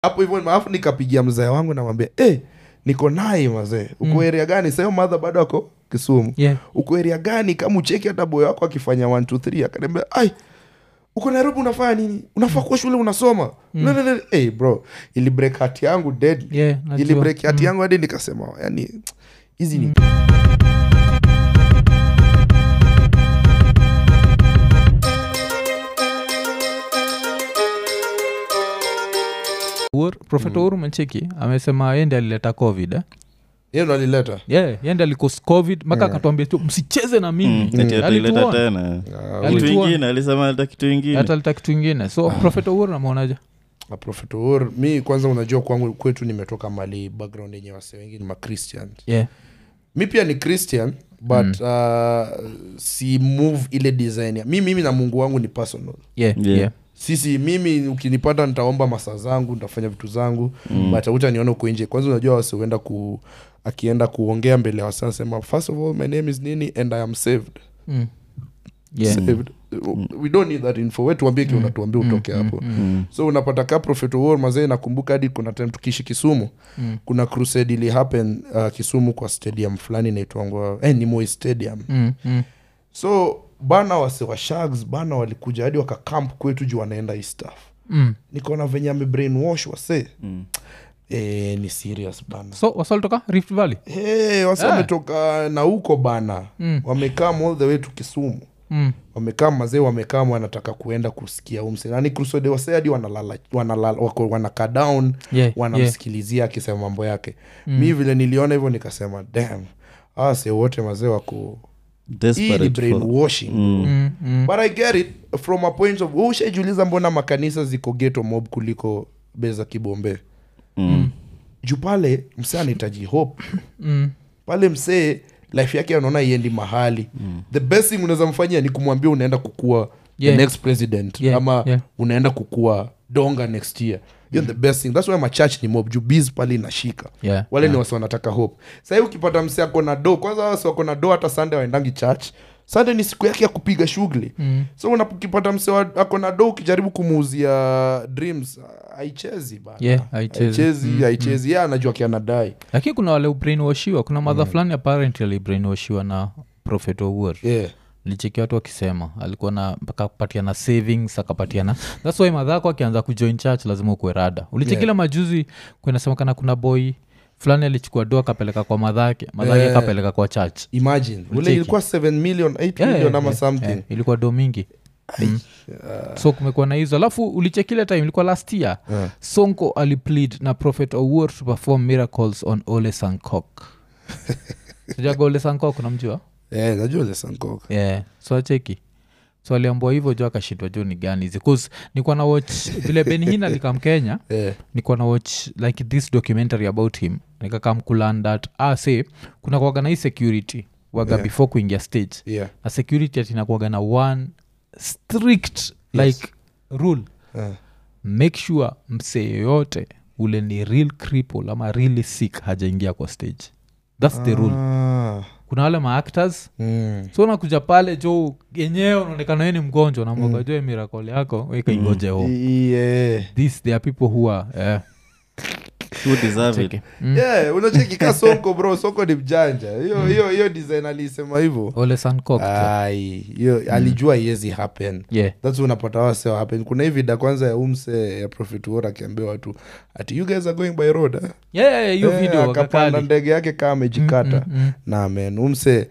hapo hivyo alafu nikapigia mzee wangu namwambia hey, niko nai mazee uko Mm. area gani sayo madha bado ako kisumu yeah. uko area gani kama ucheki hata boyo wako akifanya 1 2 3 akaniambia ai uko nairobi unafanya nini unafaa kuwa shule unasoma mm. hey, bro ili break hati yangu dead Yeah, ili najua. break hati yangu hadi nikasema yani hizi ni Uhuru- Prophet uhuru mecheki amesema yende alileta covid eh? hiyo ndo alileta yeah, yende alikos covid mpaka akatuambia tu msicheze na mimi Mm, ati ataileta Alituona. tena Ah, kitu Alituona. ingine alisema aleta kitu ingine hata alita kitu ingine so prophet uhuru namwonaje na Prophet Uhuru, mi kwanza unajua kwangu kwetu nimetoka mali background yenye wase wengi ni machristian yeah. mi pia ni christian but uh, si move ile design ya mi mimi na mungu wangu ni personal Yeah, Yeah. yeah. sisi mimi ukinipata nitaomba masaa zangu nitafanya vitu zangu mm. but utaniona uko nje kwanza unajua wase huenda ku akienda kuongea mbele ya wase anasema first of all my name is nini and i am saved Mm. Yeah. saved we don't need that info we tuambie ki unatuambia utoke hapo Mm. so unapata ka prophet war mazee nakumbuka hadi kuna time tukiishi kisumu Mm. kuna crusade ili happen uh, kisumu kwa stadium fulani inaitwangwa eh, ni Moi stadium Mm. Mm. so bana wase wa shags bana walikuja hadi wakakamp kwetu juu wanaenda hii stuff Mm. nikaona venye amebrainwash wase Mm. e, ni serious bana so wasalitoka rift valley hey, wase Ah. wametoka na huko bana Mm. wamekam all the way to kisumu mm. wamekaa mazee wamekaa wanataka kuenda kusikia umse nani crusade wase hadi wanalala wanalala wako wanakaa down yeah. yeah. wanamsikilizia akisema mambo yake mi vile niliona hivyo nikasema dam awase wote mazee wako hii ni Desperate for- brainwashing Mm. Mm. Mm. but i get it from a point of ushaijuliza mbona makanisa ziko geto mob kuliko beza kibombe Mm. juu pale msee anahitaji hope Mm. pale msee life yake anaona iendi mahali mm. the best thing unaweza mfanyia ni kumwambia unaenda kukua Yeah. the next president Yeah, ama yeah. unaenda kukua donga next year hiyo the best thing thats why machurch ni mob juu biz pale inashika Yeah. wale ni wasi wanataka hope sahii ukipata msee ako na do kwanza wasi wako na do hata sunday waendangi church sunday ni siku yake ya kupiga shughuli Mm. so unapokipata msee wa- ako na do ukijaribu kumuuzia dreams haichezi bana Yeah, haichezi. haichezi Mm, haichezi ye anajua kianadai lakini kuna wale ubrainwashiwa kuna madha fulani apparently alibrainwashiwa na prophet owuor yeah. licheki watu wakisema alikuwa na mpaka kupatiana savings akapatiana thats why madhako akianza kujoin church lazima ukuwe rada ulichekila Yeah. majuzi kunasemekana kuna boy fulani alichukua do akapeleka kwa madhake madhake Yeah. akapeleka kwa church imagine ule Ucheki. ilikuwa 7 million 8 Yeah, million yeah, ama yeah, something yeah. ilikuwa do mingi mm. so kumekuwa na hizo alafu ulichekile time ilikuwa last year Yeah. sonko aliplead na prophet owuor to perform miracles on ole sankok sijaga ole sankok unamjua Eh, najua ile Sankok. yeah. so acheki so aliambua hivyo jo akashindwa jo ni gani hizi bcause nikuwa na watch vile benhin alikam kenya Eh, nikuwa na watch like this documentary about him nikakam kulan that ah, say kuna kuaga na hii security waga Yeah. before kuingia stage yeah. na security atinakuaga na one strict like rule Eh, make sure msee yoyote ule ni real cripple ama really sick hajaingia kwa stage thats the rule ah, kuna wale maactors mm. so unakuja pale jo yenyewe unaonekana we ni mgonjwa namwaga mm. jo mirakole yako wekaingoje mm. home I- yeah. this there are people who are eh, Who deserve it? cheki. Mm. Yeah, unacheki ka sonko bro sonko ni mjanja hiyo hiyo hiyo design alisema hivyo ole sankok ai hiyo alijua iwezi happen yeah thats unapata wase wa happen kuna hii vida kwanza ya umse ya prophet war akiambia watu ati you guys are going by road eh? yeah, yeah, hiyo Eh, video akapanda wakakali ndege yake kaa amejikata Mm, mm, na men umse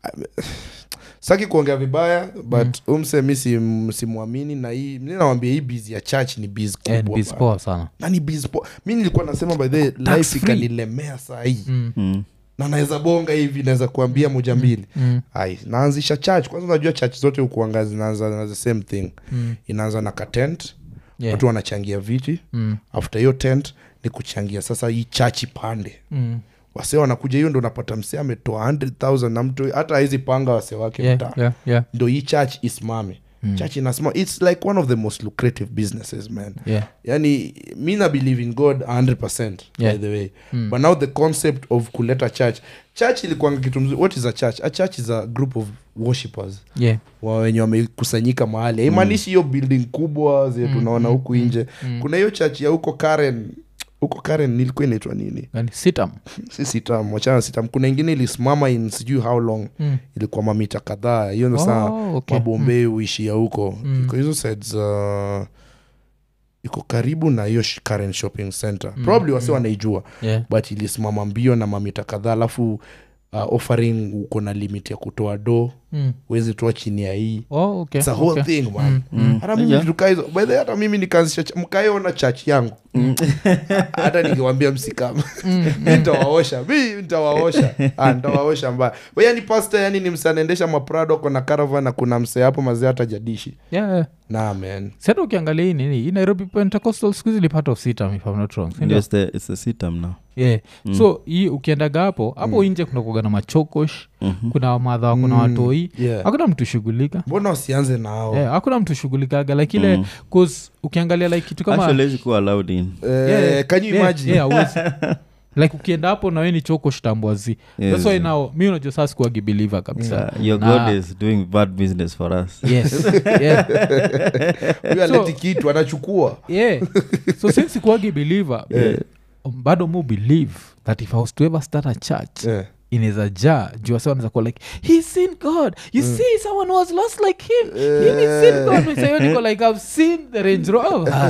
saki kuongea vibaya but umse mi sim- simwamini na hii mi nawambia hii biz ya church ni biz mm. And kubwa biz bana. poa sana na ni biz po mi nilikuwa nasema by the way, life free. ikanilemea saa hii mm. Mm. na naweza bonga hivi naweza kuambia moja mbili Mm. ai naanzisha church kwanza unajua church zote ukuanga zinaanza na the same thing Mm. inaanza na katent Yeah. watu wanachangia viti Mm. after hiyo tent ni kuchangia sasa hii church ipande Mm. wase wanakuja hiyo ndo unapata msee ametoa 100000 na mtu hata hizi panga wase wake Yeah, mtaa yeah, yeah, ndo hii church isimame mm. church inasimama its like one of the most lucrative businesses man yeah. yani mi na believe in god 100 Yeah. by the way mm. but now the concept of kuleta church church ilikuanga kitu mzuri what is a church a church is a group of worshippers Yeah. wa wenye wamekusanyika mahali haimaanishi hiyo building kubwa zenye tunaona huku nje kuna hiyo church ya huko karen huko karen nilikuwa inaitwa nini Gani? sitam si sitam wachana na sitam kuna ingine ilisimama in sijui how long Mm. ilikuwa mamita kadhaa hiyo ndo saa Oh, okay. mabombei huishia huko Mm. iko hizo sides uh, iko karibu na hiyo sh- Karen shopping center probably wasi wanaijua Yeah. but ilisimama mbio na mamita kadhaa alafu uh, offering uko na limit ya kutoa do Mm. wezi toa chini ya hii Oh, okay, It's a whole okay. thing man hata mimi Yeah. tukaa hizo by the way, hata mimi nikaanzisha ch- mkaeona church yangu hata nikiwambia msikama mi ntawaosha mi ntawaosha Ah, ntawaosha mbaya We, yani pasta yani ni mse anaendesha maprado kona caravan na kuna mse hapo mazee hata jadishi Yeah, yeah. na man sata ukiangalia hii nini hii nairobi pentecostal skuhizi ni part of sitam if I'm not wrong si ndio? Yes, the, it's the sitam now yeah. so hii ukiendaga hapo hapo nje kuna kuaga na machokosh kuna wamadha kuna watoi yeah. hakuna mtu shughulika mbona wasianze nao yeah, hakuna mtu shughulikaga like ile mm. ukiangalia like kitu kama actually hawezi kuwa allowed in Eh, Yeah, can you yeah, imagine yeah, hauwezi. like ukienda hapo nawe ni choko shtambwazi Yes. that's why now mi unajua saa sikuagi believer kabisa Uh, your Na- god is doing bad business for us yes yeah. huyu aleti kitu anachukua yeah. so since sikuagi believer Yeah. bado mu believe that if i was to ever start a church Yeah. inaweza jaa juu wase wanaweza kuwa like he seen god you see someone was lost like him he seen god We say, niko like i've seen the range rover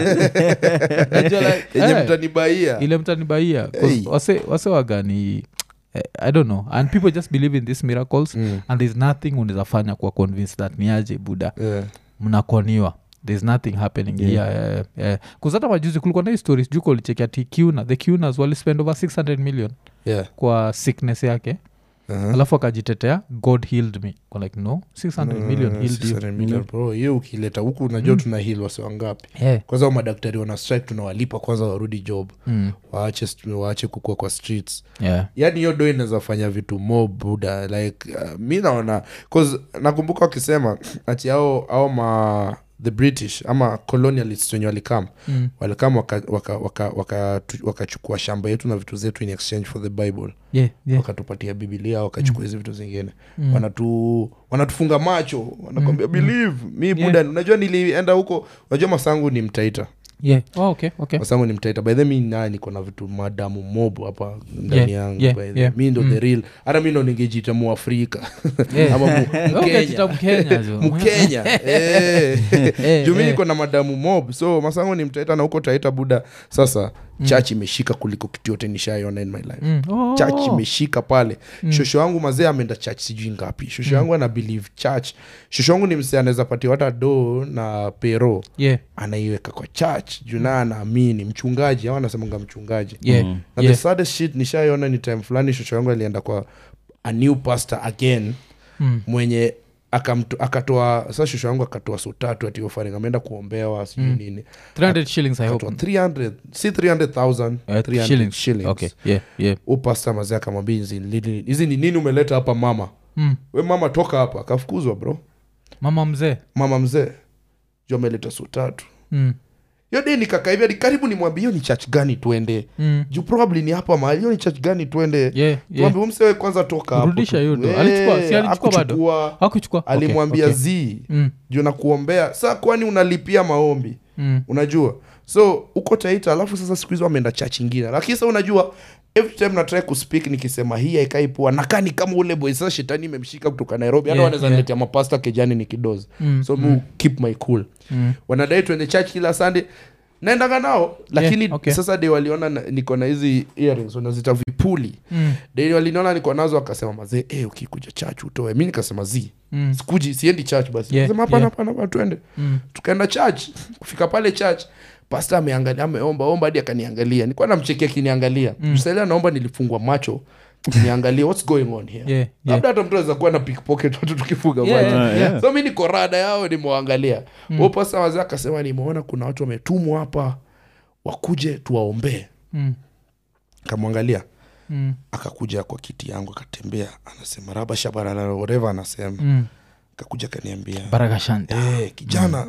Najua like, yenye eh, mtanibaia ile mtanibaia 'Cause Hey. wase wase wagani eh, i don't know and people just believe in these miracles Mm. and there's nothing unaweza fanya kuwa convince that ni aje buda Yeah. mnakoniwa there's nothing happening Yeah. yeah. here yeah, yeah. kuzata majuzi kulikuwa na hii stories juko ulichekia ti kuna the cunas walispend over 600 million Yeah. kwa sickness yake Uh-huh. alafu akajitetea god healed me Kwa like no 600 million Uh, healed you 600 million, bro hiyo ukileta huku unajua tuna hil wasi wangapi yeah. kwanza hao madaktari wana strike tunawalipa kwanza warudi job Mm. waache waache kukua kwa streets yeah. yaani hiyo do inaweza fanya vitu mo buda like uh, mi naona cause nakumbuka wakisema ati ao ao ma the british ama colonialists wenye walikam Mm. walikam wakachukua waka, waka, waka, tu- wakachukua shamba yetu na vitu zetu in exchange for the bible Yeah, yeah. wakatupatia bibilia wakachukua hizi vitu zingine Mm. wanatu wanatufunga macho wanakwambia Mm, believe mi buda unajua nilienda huko unajua masangu ni mtaita Yeah. Oh, okay, okay. masangu ni mtaita by the mi naye niko na vitu madamu mob hapa ndani Yeah, yangu yeah, by the- yeah. mi ndo the real hata mi ndo ningejita muafrika Yeah. ama mu- Okay, tita mkenya Mkenya, jo. mkenya Eh. Eh, juu mi eh. niko na madamu mob so masangu ni mtaita na huko taita buda sasa church imeshika kuliko kitu yote nishaiona in my life Mm. Oh. church imeshika pale shosho yangu mazee ameenda church sijui ngapi shosho yangu ana believe church shosho yangu ni msee anaweza patia hata do na pero Yeah, anaiweka kwa church juu naye anaamini mchungaji au anasemanga mchungaji yeah, Mm. na yeah. the saddest shit nishaiona ni time fulani shosho yangu alienda kwa a new pastor again Mm. mwenye akamto- akatoa sa shosho yangu akatoa so tatu ati offering ameenda kuombewa sijui Mm. nini 300 shillings i hope akatoa 300 si 300000 Uh, 300 shillings. shillings okay yeah yeah u pasta mazee akamwambia hizi ni nini- hizi ni nini umeleta hapa mama mm. we mama toka hapa akafukuzwa bro mama mzee mama mzee juu ameleta su tatu mm. hiyo de nikakaivia ni karibu nimwambia hiyo ni church gani twende Mm. juu probably ni hapa mahali hiyo ni church gani twende yeah, yeah. tuambie umsewe kwanza toka hapo Rudisha tu. hiyo do. Eh, Alichukua- si alichukua bado? hakuchukua. hakuchukua Okay, alimwambia okay. zii Mm. juu nakuombea saa kwani unalipia maombi Mm. unajua so uko taita alafu sasa siku hizo ameenda church ingine lakini sa unajua every time natrai kuspeak nikisema hii haikai poa nakani kama ule boy sasa shetani imemshika kutoka nairobi hata Yeah, wanaweza yeah. niletea mapasta kejani ni kidozi Mm, so mu keep my cool Mm. wanadai tuende church kila sunday naendaga nao lakini okay. sasa de waliona na- niko na hizi earrings wanazita vipuli Mm. de waliniona niko nazo wakasema mazee hey, ukikuja church utoe mi nikasema zi Mm. sikuji siendi church basi Yeah, Nikasema, hapana yeah. hapana hapana twende Mm. tukaenda church kufika pale church pasta ameangalia ameomba omba hadi akaniangalia nilikuwa namchekia akiniangalia Mm. msaili anaomba nilifungwa macho niangalie what's going on here Yeah, yeah. labda hata mtu aweza kuwa na pickpocket watu tukifunga Yeah, macho yeah, yeah. so mi niko rada yao nimewaangalia Mm. mm. pasta wazee akasema nimeona kuna watu wametumwa hapa wakuje tuwaombee Mm. kamwangalia Mm. akakuja kwa kiti yangu akatembea anasema raba shabarala whatever anasema Mm. akakuja akaniambia baraka shanda hey, kijana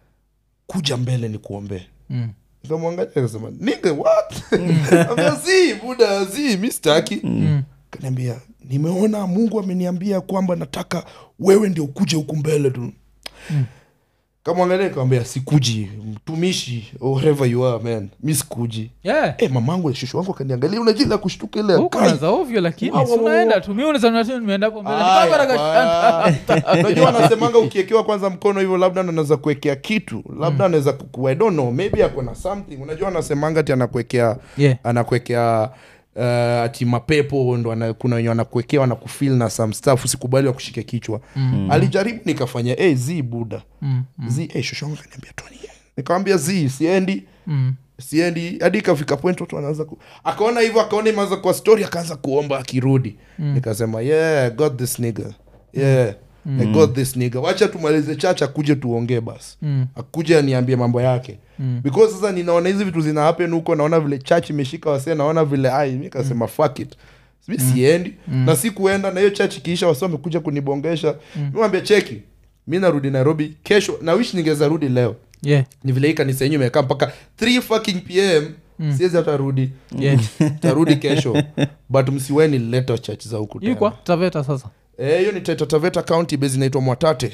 kuja mbele ni kuombee Mm. nikamwangalia akasema nige what ambia zi buda zi mi sitaki Mm. kaniambia nimeona mungu ameniambia kwamba nataka wewe ndio ukuje huku mbele tu Mm. kamwangalia kawambia sikuji mtumishi or whatever you are man mi sikuji yeah Eh, mamangu shushu wangu akaniangalia unajila kushtuka ile huko Kai. naza ovyo lakini Wow, si wow, wow, unaenda wow. tu mi unasema tu nimeenda hapo mbele Aya, Nikapata kashanta. baya. unajua anasemanga ukiekewa kwanza mkono hivyo labda anaweza kuwekea kitu labda anaweza kuku I don't know maybe ako na something unajua anasemanga ati anakuwekea Yeah. anakuwekea uh, ati mapepo ndo ana, kuna wenye wanakuwekea wanakufil na some stuff usikubali wakushike kichwa mm. alijaribu nikafanya hey, z buda Mm, z hey, shoshonga kaniambia toni nikamwambia z siendi mm. siendi hadi ikafika point watu wanaanza ku... akaona hivyo akaona imeanza kwa story akaanza kuomba akirudi mm. nikasema yeah I got this nigga yeah mm. I got this nigga wacha tumalize church akuje tuongee basi Mm. akuje aniambie mambo yake mm. because sasa ninaona hizi vitu zina happen huko naona vile church imeshika wasee naona vile ai mi kasema fuck it mi siendi na si kuenda na hiyo church ikiisha wasi wamekuja kunibongesha mm. miwambia cheki mi narudi nairobi kesho na wish ningeza rudi leo yeah ni vile hii kanisa yenyu imekaa mpaka 3 fucking pm mm. siwezi hata rudi yeah tarudi kesho but msiweni leta church za huku tena. ikwa taveta sasa Eh, hiyo ni Taita Taveta county base inaitwa mwatate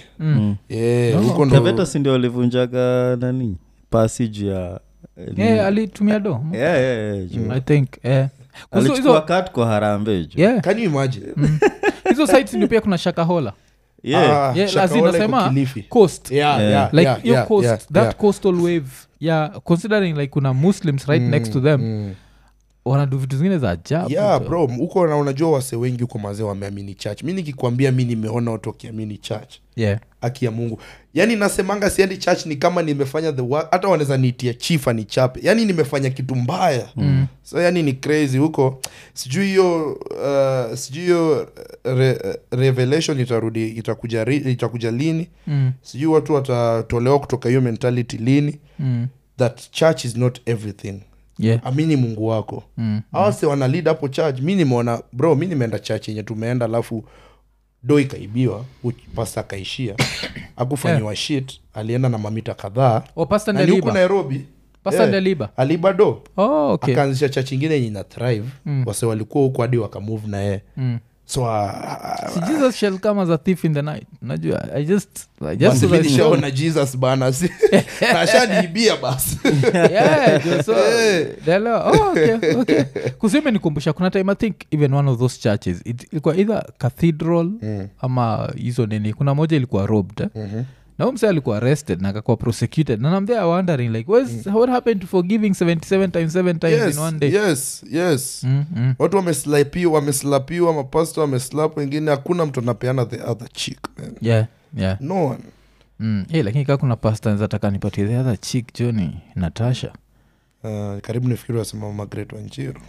Eh, huko ndo taveta si ndio walivunjaga nani passage ya eh, nini? yeah alitumia do Yeah, yeah, yeah, juu. i think eh Kuzo- alichukua hizo kat kwa harambe juu. yeah can you imagine hizo sites ndio pia kuna shakahola Yeah. Ah, yeah Shakahola lazima iko sema Kilifi. coast Yeah, Yeah. yeah, like yeah, your yeah, coast yeah, that yeah. coastal wave yeah considering like kuna muslims right next to them Mm. wanadu vitu zingine za ajabu yeah jo. bro huko na unajua wase wengi huko mazee wameamini church mi nikikwambia mi nimeona watu wakiamini church yeah haki ya mungu yaani nasemanga siendi church ni kama nimefanya the work hata wanaweza niitia chifa ni chape yaani nimefanya kitu mbaya mm. so yani ni crazy huko sijui hiyo uh, sijui hiyo re, revelation itarudi itakuja, ri- itakuja lini mm. sijui watu watatolewa kutoka hiyo mentality lini Mm. that church is not everything yeah amini mungu wako mm. awase wana lead hapo church mi nimeona bro mi nimeenda church yenye tumeenda alafu do ikaibiwa pasta akaishia akufanyiwa shit alienda na mamita kadhaa oh pastor na ni huku ndeliba nairobi pastor Eh, ndeliba aliba do oh okay akaanzisha church ingine yenye ina thrive Mm. wase walikuwa huku hadi wakamove na yeye mm. so uh, Si jesus shall come as a thief in the night unajua i just I just basi was mi nishaona jesus bana si- nashaniibia basi yeah, jo, so, Eh. dela- oh, okay, okay. kusime nikumbusha kuna time i think even one of those churches it, ilikuwa either cathedral Mm. ama hizo nini kuna moja ilikuwa robbed eh? Mhm. na huyu msee alikuwa arrested na akakuwa prosecuted and I'm there wondering like what's, what happened to forgiving 77 times 7 times yes, in one day yes yes Mm, mm. watu wameslapiwa wameslapiwa mapasto wameslap wengine hakuna mtu anapeana the other chick man. yeah yeah no one mm. hey, lakini kaa kuna pasta zataka nipatie the other chick joni natasha uh, karibu nifikiri wasema magret wanjiru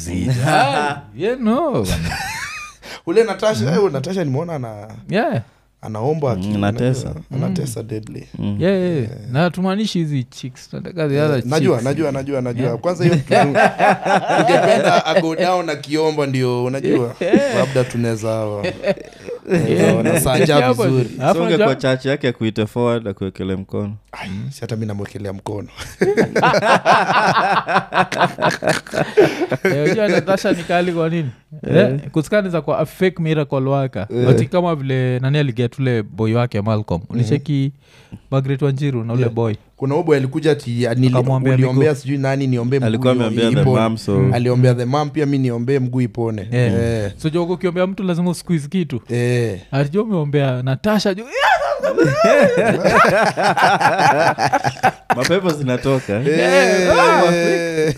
azija yeah, no. ule natasha mm. natasha nimeona ana yeah anaomba aki- Mm, anatesa. anatesa deadly Mm. yeah, yeah. yeah. na tumaanishi hizi chicks tunataka the other najua chicks. najua najua najua Yeah. kwanza hiyo kitu ungependa ago down akiomba ndio unajua labda tunaweza Yeah. nasaja Hapo- vizuri Alafu songe unajua- kwa chachi yake akuite forward akuekele mkono Ai, si hata mi namwekelea mkono Eh, unajua natasha ni kali kwa nini Eh, kusikaniza kwa a fake miracle waka ati kama vile nani aliget ule boy wake malcolm ulicheki magret wanjiru na ule Yeah. boy kuna ubo alikuja ati nili- Akamwambia uliombea miguu. sijui nani niombee mguu alikuwa io- ameambia the ipone. mam so aliombea the mam pia mi niombee mguu ipone Yeah. Eh, so jogo ukiombea mtu lazima usqueeze kitu eh. atijua umeombea natasha ju mapepo zinatoka Eh.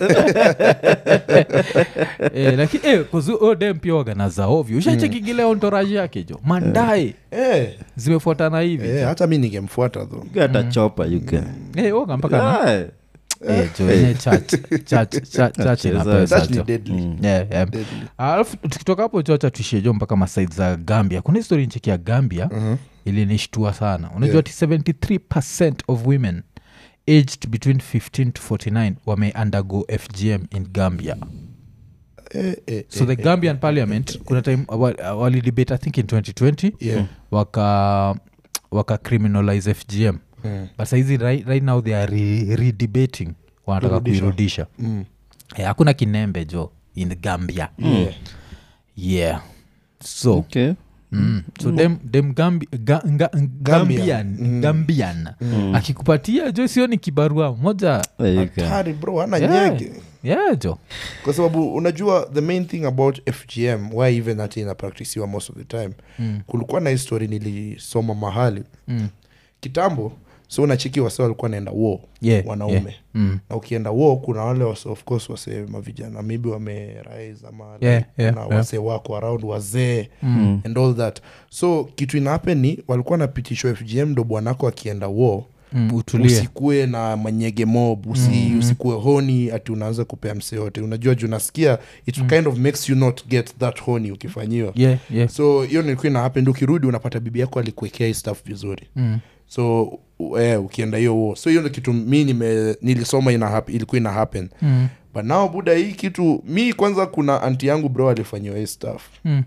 eh, lakini eh, kuzudem pia waganaza ovyo ushachekigile ontoraji yake jo mandae Eh, zimefuatana hivi eh, hata mi ningemfuata tho hata chopa yuka Eh, woga mpaka na eh, jo yenye church church church church ina Cheza. pesa Such ni jo. deadly. Yeah, yeah. Deadly. alafu tukitoka hapo chocha tuishie jo mpaka masaid za gambia kuna histori ncheki ya gambia Mhm. ilinishtua sana unajua Yeah. ati 73 of women aged between 15 to 49 wame undergo fgm in gambia Eh, eh, so eh, the gambian parliament kuna time wa- walidebate i think in 2020 yeah. waka waka criminalize fgm Mm, but saizi right, right now they are re- redebating wanataka Kurudisha. kuirudisha mm. Eh, hakuna kinembe jo in gambia Yeah. yeah so okay Mm. so dem, dem Gambi, ga, nga, gambian, Mm. gambian. akikupatia jo sio ni kibarua moja There you go. hatari bro ana Yeah. nyege yeah jo kwa sababu unajua the main thing about fgm why even hati inapraktisiwa most of the time Mm. kulikuwa na histori nilisoma mahali Mm. kitambo so unachiki wase walikuwa naenda war Yeah, wanaume yeah. Mm. na ukienda war kuna wale wase of course wase mavijana maybe wamerise ama Yeah, like, yeah, kuna yeah. wase wako around wazee Mm. and all that so kitu inahappen ni walikuwa napitishwa fgm ndo bwanako akienda war Mm, utulie usikue na manyege mob usi, Mm. usikue honi ati unaanza kupea mse yote unajua juu nasikia it kind of makes you not get that honi ukifanyiwa yeah, yeah. so hiyo nilikuwa ina happen ukirudi unapata bibi yako alikuwekea hii stuff vizuri Mm. so u- eh, ukienda hiyo huo so hiyo ndo kitu mi nime, nilisoma ina hap, ilikuwa ina happen Mm. but now buda hii kitu mi kwanza kuna anti yangu bro alifanyiwa hii stuff Mm.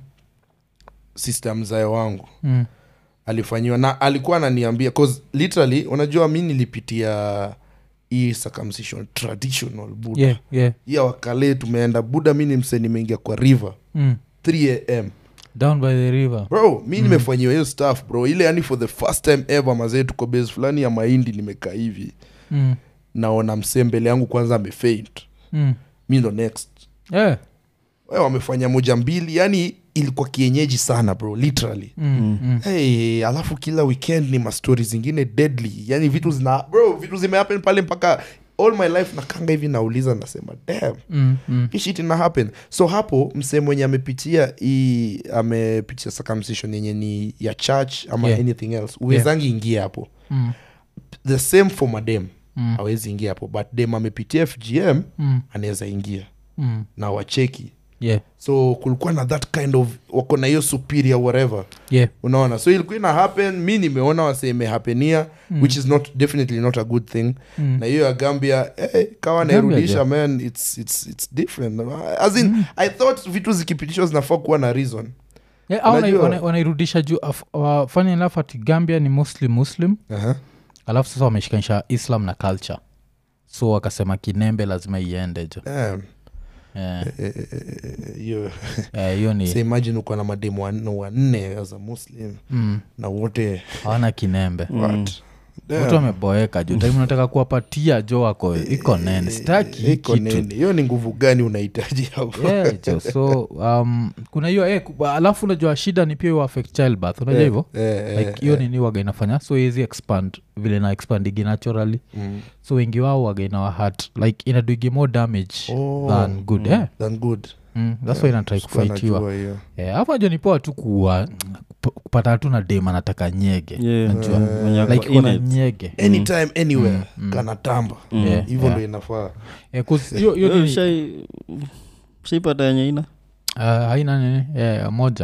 sister mzae wangu Mm. alifanyiwa na alikuwa ananiambia cause literally unajua mi nilipitia hii circumcision traditional buda yeah, yeah. hii ya wakale tumeenda buda mi ni mse nimeingia kwa river Mm. 3 am down by the river bro mi nimefanyiwa hiyo staff bro ile yani for the first time ever mazee tuko base fulani ya mahindi nimekaa hivi mm. naona msee mbele yangu kwanza amefaint Mm. mi ndo next Yeah. we wamefanya moja mbili yani ilikuwa kienyeji sana bro literally Mm. Mm. hey, alafu kila weekend ni mastori zingine deadly yani vitu zina bro vitu zimehappen pale mpaka all my life nakanga hivi nauliza nasema damn Mm. Mm. hii shit ina happen so hapo msee mwenye amepitia hii amepitia circumcision yenye ni ya church ama Yeah. anything else uwezangi ingia hapo Mm. the same for madem Mm. hawezi ingia hapo but dem amepitia fgm Mm. anaweza ingia Mm. na wacheki Yeah. so kulikuwa na that kind of wako na hiyo superior whatever Yeah. unaona so ilikuwa ina happen mi nimeona wase imehapenia mm. which is not definitely not a good thing Mm. na hiyo ya gambia hey, kawa Gambia, nairudisha yeah. man it's, it's, it's different as in mm. i thought vitu zikipitishwa zinafaa kuwa na reason Yeah, au Unajua- wanai- wanai- wanairudisha juu af- uh, funny enough ati gambia ni mostly muslim uh-huh. alafu sasa wameshikanisha islam na culture so wakasema kinembe lazima iende jo Damn. Eh, Eh, eh, eh, hiyo eh, hiyo ni so imagine uko na mademu wanne wanne as a muslim mm, na wote hawana kinembe what Damn. watu wameboeka juu time unataka kuwapatia jo wako iko nene sitaki hii iko kitu nene hiyo ni nguvu gani unahitaji hapo Yeah, jo so um, kuna hiyo eh, ku- alafu unajua shida ni pia hiyo affect childbirth unajua hivyo Eh, eh, like hiyo eh. nini waga inafanya so iwezi expand vile na expandigi naturally Mm. so wengi wao waga inawa hat like inaduigi more damage Oh. than good eh? Than good mm, that's why inatrai Sikuwa kufaitiwa najua hiyo. Eh, hapo najua ni poa tu kuwa kup- kupata tu na dem anataka nyege Yeah. najua Mwenye ako like in kuna it. nyege anytime anywhere kanatamba Yeah, hivyo yeah. ndo inafaa Eh, 'cause hiyo- hiyo Wewe nini- ushai- ushaipata yenye ina Ah, haina nini yeah, moja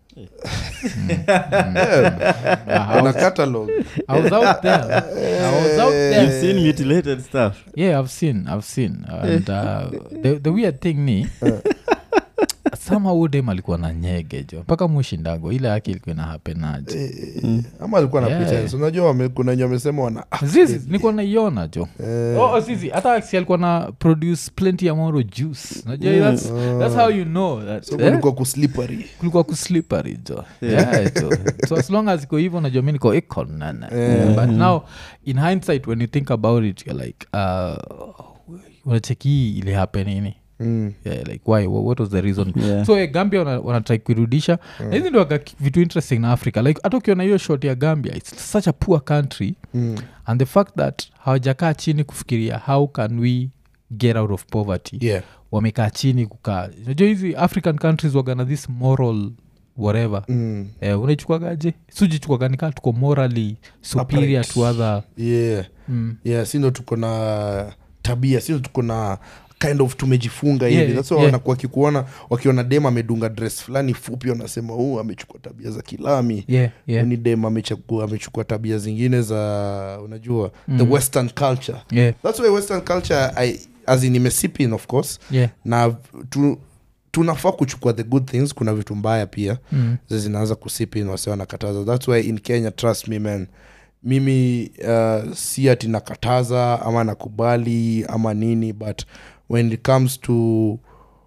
Ah, I Kuna was- catalog I was out there. I was out there. You've seen mutilated stuff yeah i've seen i've seen and uh, the, the weird thing ni somehow udem alikuwa na nyege jo mpaka mushindago ile yake ilikuwa na hapenaje Eh, ama alikuwa na Yeah. pretense unajua wame, kuna wenye wamesema wana zizi nilikuwa naiona jo Eh, oh, oh, zizi hata si alikuwa na produce plenty amoro juice najua that's, that's how you know that, so eh? kulikuwa kuslippery kulikuwa kuslippery jo yeah, jo so as long as iko hivyo najua mi niko iko nene Yeah. but now in hindsight when you think about it you're like uh, unacheki ili hapenini mm. yeah, like why Wha- what was the reason Yeah. so eh, gambia wana- wanatrai kuirudisha na hizi ndio waga vitu interesting na africa like hata ukiona hiyo shot ya gambia its such a poor country Mm. and the fact that hawajakaa chini kufikiria how can we get out of poverty yeah wamekaa chini kukaa najua hizi african countries wagana this moral whatever mm. eh, unaichukwagaje sujichukwaganika tuko morally superior Upright. to other yeah mm. yeah sindo tuko na tabia sindo tuko na kind of tumejifunga Yeah, hivi that's why yeah. wanakuwa wakikuona wakiona dem amedunga dress fulani fupi wanasema huu amechukua tabia za kilami yeah, yeah. ni dem amechukua amechukua tabia zingine za unajua the Mm. western culture yeah, that's why western culture I, as in imesipin of course yeah. na tu, tunafaa kuchukua the good things kuna vitu mbaya pia Mm. zi zinaanza kusipin wase wanakataza thats why in kenya trust me man mimi uh, si ati nakataza ama nakubali ama nini but when it comes to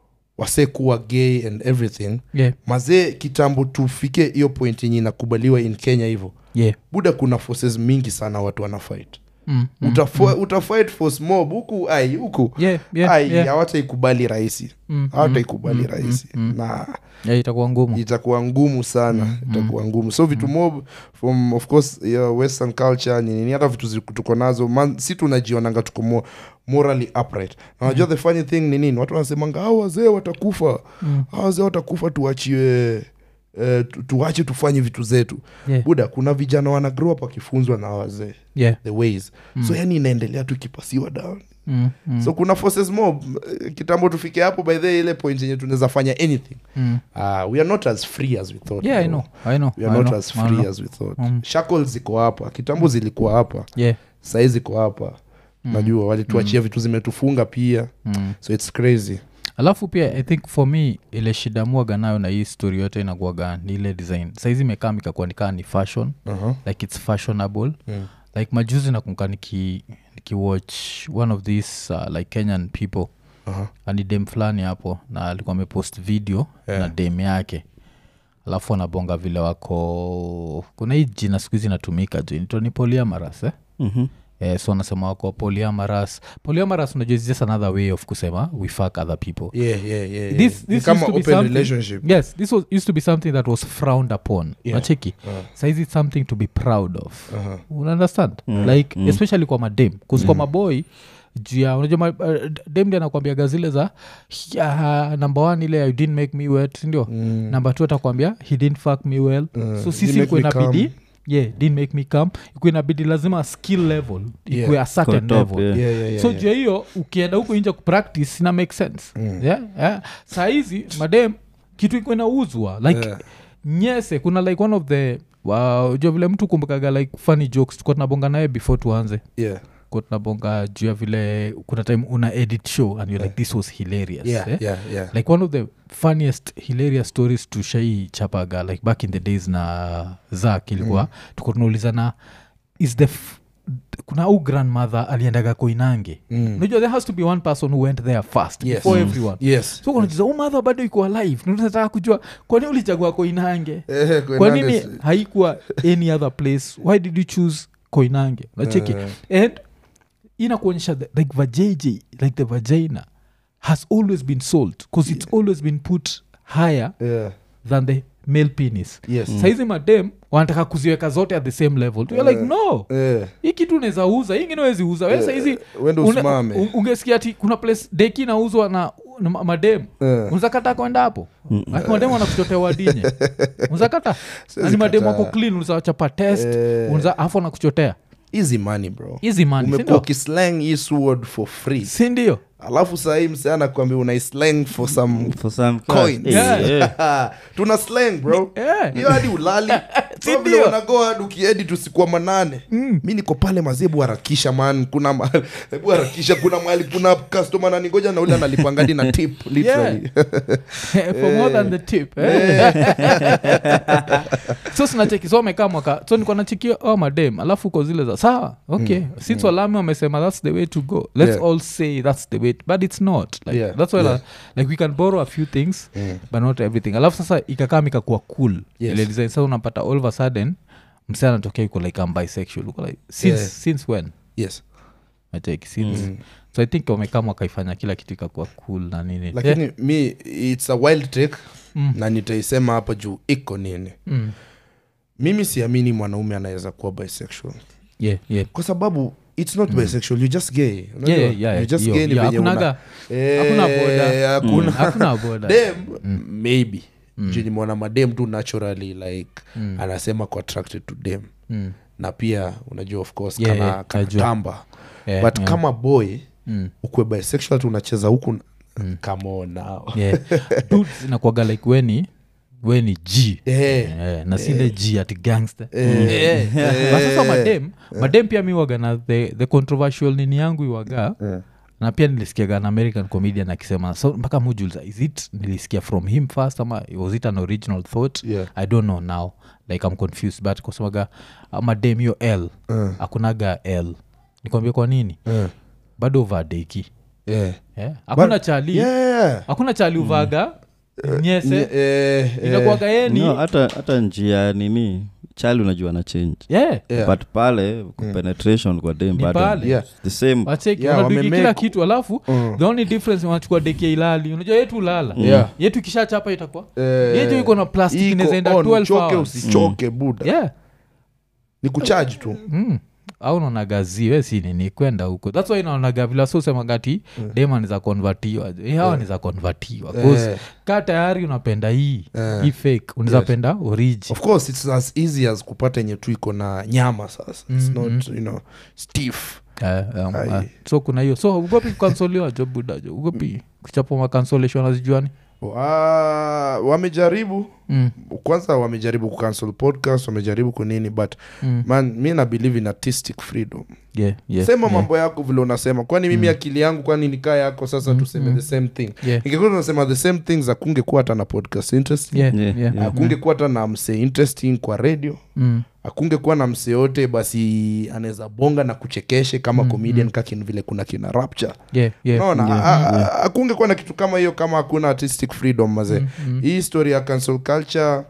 wasee kuwa gay and everything yeah, mazee kitambo tufike hiyo point yenye inakubaliwa in kenya hivyo yeah. buda kuna forces mingi sana watu wanafight Mm, mm, Utafo- utafight force mob huku ai huku yeah, yeah, ai yeah. hawataikubali rahisi Mm, hawataikubali rahisi na yeah, itakuwa ngumu itakuwa ngumu sana itakuwa ngumu so vitu mob from of course yeah, western culture ni nini hata vitu zi- tuko nazo man, si tunajionanga tuko mo, morally upright na unajua the funny thing ni nini watu wanasemanga hao wazee watakufa Mm. hao wazee watakufa tuachiwe eh, tu- tuache tufanye vitu zetu Yeah. buda kuna vijana wana grow up wakifunzwa na wazee yeah. the ways so yani inaendelea tu ikipasiwa down mm, mm, so kuna forces mob eh, kitambo tufike hapo by the ile point yenye tunaweza fanya anything mm. uh, we are not as free as we thought yeah i bro. know i know we are I not know, as I free know. as we thought Mm. shackles ziko hapa kitambo zilikuwa hapa yeah sahii ziko hapa najua walituachia vitu zimetufunga pia mm. so its crazy alafu pia i think for me ile shida muaga nayo na hii story yote inakuaga ni ile design saizi imekaa mikakuwa nikaa ni fashion uh-huh. like its fashionable Mm. like majuzi nakumka niki nikiwatch one of these uh, like kenyan people Uh-huh. ani dem fulani hapo na alikuwa amepost video Yeah. na dem yake alafu anabonga vile wako kuna hii jina siku hizi inatumika ju nitoni poliamaras eh? Mhm. Eh, so anasema wako poliamaras poliamaras unajua is just another way of kusema we fuck other people yeah, yeah, yeah, yeah. This- Ni this kama used to be open something- relationship yes this was, used to be something that was frowned upon Yeah. nacheki Uh, saizi it's something to be proud of uh-huh. unaunderstand Mm, like mm. especially kwa madem bcause kwa maboy jua unajua ma, uh, dem ndi anakwambiaga zile za uh, number one ile you didn't make me wet sindio Mm. number two atakwambia he didn't fuck me well Uh, so didn't sisi make ikuwe me inabidi come. yeah didn't make me come ikuwe inabidi lazima skill level Yeah. ikuwe a certain Kwa top, level yeah. Yeah, yeah, yeah, so yeah. jua hiyo ukienda huku nje kupractice ina make sense Mm. yeah, yeah. saa hizi madem kitu iko inauzwa like Yeah. nyese kuna like one of the wow, jua vile mtu kumbukaga like funny jokes tukuwa tunabonga naye before tuanze Yeah. kuwa tunabonga juu ya vile kuna time una edit show and you're like this was hilarious Yeah, eh? yeah, yeah. like one of the funniest hilarious stories tushai chapaga like back in the days na zak ilikuwa mm. tuko tunaulizana is the f- kuna au grandmother aliendaga koinange Mm. unajua there has to be one person who went there first Yes. before Mm. everyone Yes. so kunajiza u madha bado iko alive nataka kujua kwani ulichagua koinange Eh, kwa Koinange nini si- haikuwa any other place why did you choose koinange nacheki Eh. and inakuonyesha the- like vajj like the vagina has always been sold because it's always been put higher Yeah. than the male penis Yes. saizi madem wanataka kuziweka zote at the same level You're like no Eh, hii kitu unaweza uza hii ingine wezi uza we saizi wende une- usimame. u- ungesikia ati kuna place deki nauzwa na, na ma- madem Eh. unzakata kwenda hapo Ati madem wanakuchotea wadinye unzakata Siwezi ani madem kataa. wako clean unzawachapa test Eh. unza afu anakuchotea easy money bro hizi mani umekuwa sindio ukislang hii sword for free sindio alafu sahii mse anakwambia unaislang for some For some Coins. Eh, Yeah. yeah. tuna slang bro Eh. hiyo hadi ulali Si So vile ndio? unago hadi ukiedi tusikuwa manane mi niko pale mazebu harakisha man kuna mahali hebu harakisha kuna mahali kuna customer naningoja na ule analipangadi na tip literally for more than the tip eh? so sinacheki so amekaa mwaka so niko nachikia oh, madem alafu uko zile za sawa okay mm. since walami wamesema that's the way to go let's Yeah. all say that's the way but it's not like, Yeah, that's why yeah. like we can borrow a few things Mm. but not everything alafu sasa ikakaa mikakuwa cool Yes. ile design sasa unapata all of a sudden mse anatokea uko like I'm bisexual uko like since, Yeah. since when yes nacheki since Mm. so i think wamekama wakaifanya kila kitu ikakuwa cool na nini lakini yeah. mi its a wild take Mm. na nitaisema hapa juu iko nini Mm. mimi siamini mwanaume anaweza kuwa bisexual yeah, yeah. kwa sababu its not bisexual you just gay Unajua? Yeah, yeah, You just hiyo, gay ni hiyo. venye una- Hakunaga- Eh, hakuna boda. hakuna hakuna boda dem maybe juu nimeona madem tu naturally like Mm. anasema ko attracted to dem Mm. na pia unajua of course Yeah, kana, yeah, kana najua. tamba Yeah, but yeah. kama boy Mm. ukwe bisexual tu unacheza huku come on now yeah. Dudes inakuwaga like weni weni g Eh, Eh, na sile g ati gangster Eh. But sasa madem madem pia mi waga na the, the controversial nini yangu iwaga eh. na pia nilisikiaga an american comedian akisema so mpaka mujuliza is it nilisikia from him first ama was it an original thought Yeah. i don't know now like i'm confused but kusemaga madem hiyo l Eh. akunaga l nikwambia kwa nini Eh. bado vadeki yeah. yeah. hakuna chali Yeah. hakuna chali uvaga nyese Nye- eh, eh, inakuaga yeye ni no, hata hata njia nini chali unajua na change yeah. yeah. but pale penetration kwa dem Ni bado pale. Yeah. the same wacheki Yeah, wanadwiki wamemake- kila kitu alafu Mm. the only difference wanachukua deki ya ilali unajua yetu ulala Yeah. yetu ikishachapa itakuwa Eh, yetu iko na plastic iko inawezaenda on, 12 uchoke hours usichoke buda yeah ni kuchaji tu mm. au naonaga ziwe si nini kwenda huko thats why naonaga vila sosemagati mm. dema ni za konvatiwa Eh, hawa ni za konvatiwa Eh. ka tayari unapenda hii Eh. hii fake unaweza Yes. penda origi of course it's as easy as kupata yenye tu iko na nyama sasa it's Mm, not you know stiff Eh, um, Ai. eh, so kuna hiyo so ugopi kukansoliwa jo buda jo ugopi kuchapa makansolation azijuani Wa- wamejaribu mm. kwanza wamejaribu kucancel podcast wamejaribu kunini but mm. man mi na believe in artistic freedom yeah, yeah, sema yeah. mambo yako vile unasema kwani mimi akili yangu kwani nikaa yako sasa Mm, tuseme mm. the same thing Yeah. ingekuwa tunasema the same things akungekuwa hata na podcast interesting Yeah, Yeah, yeah, yeah. akungekuwa hata na msee interesting kwa radio Mm. akungekuwa na msee yote basi anaweza bonga na kuchekeshe kama Mm, comedian kakin vile kuna kina rapture Yeah, yeah, naona yeah. a- a- akungekuwa na kitu kama hiyo kama hakuna artistic freedom mazee Mm, mm. hii story ya cancel culture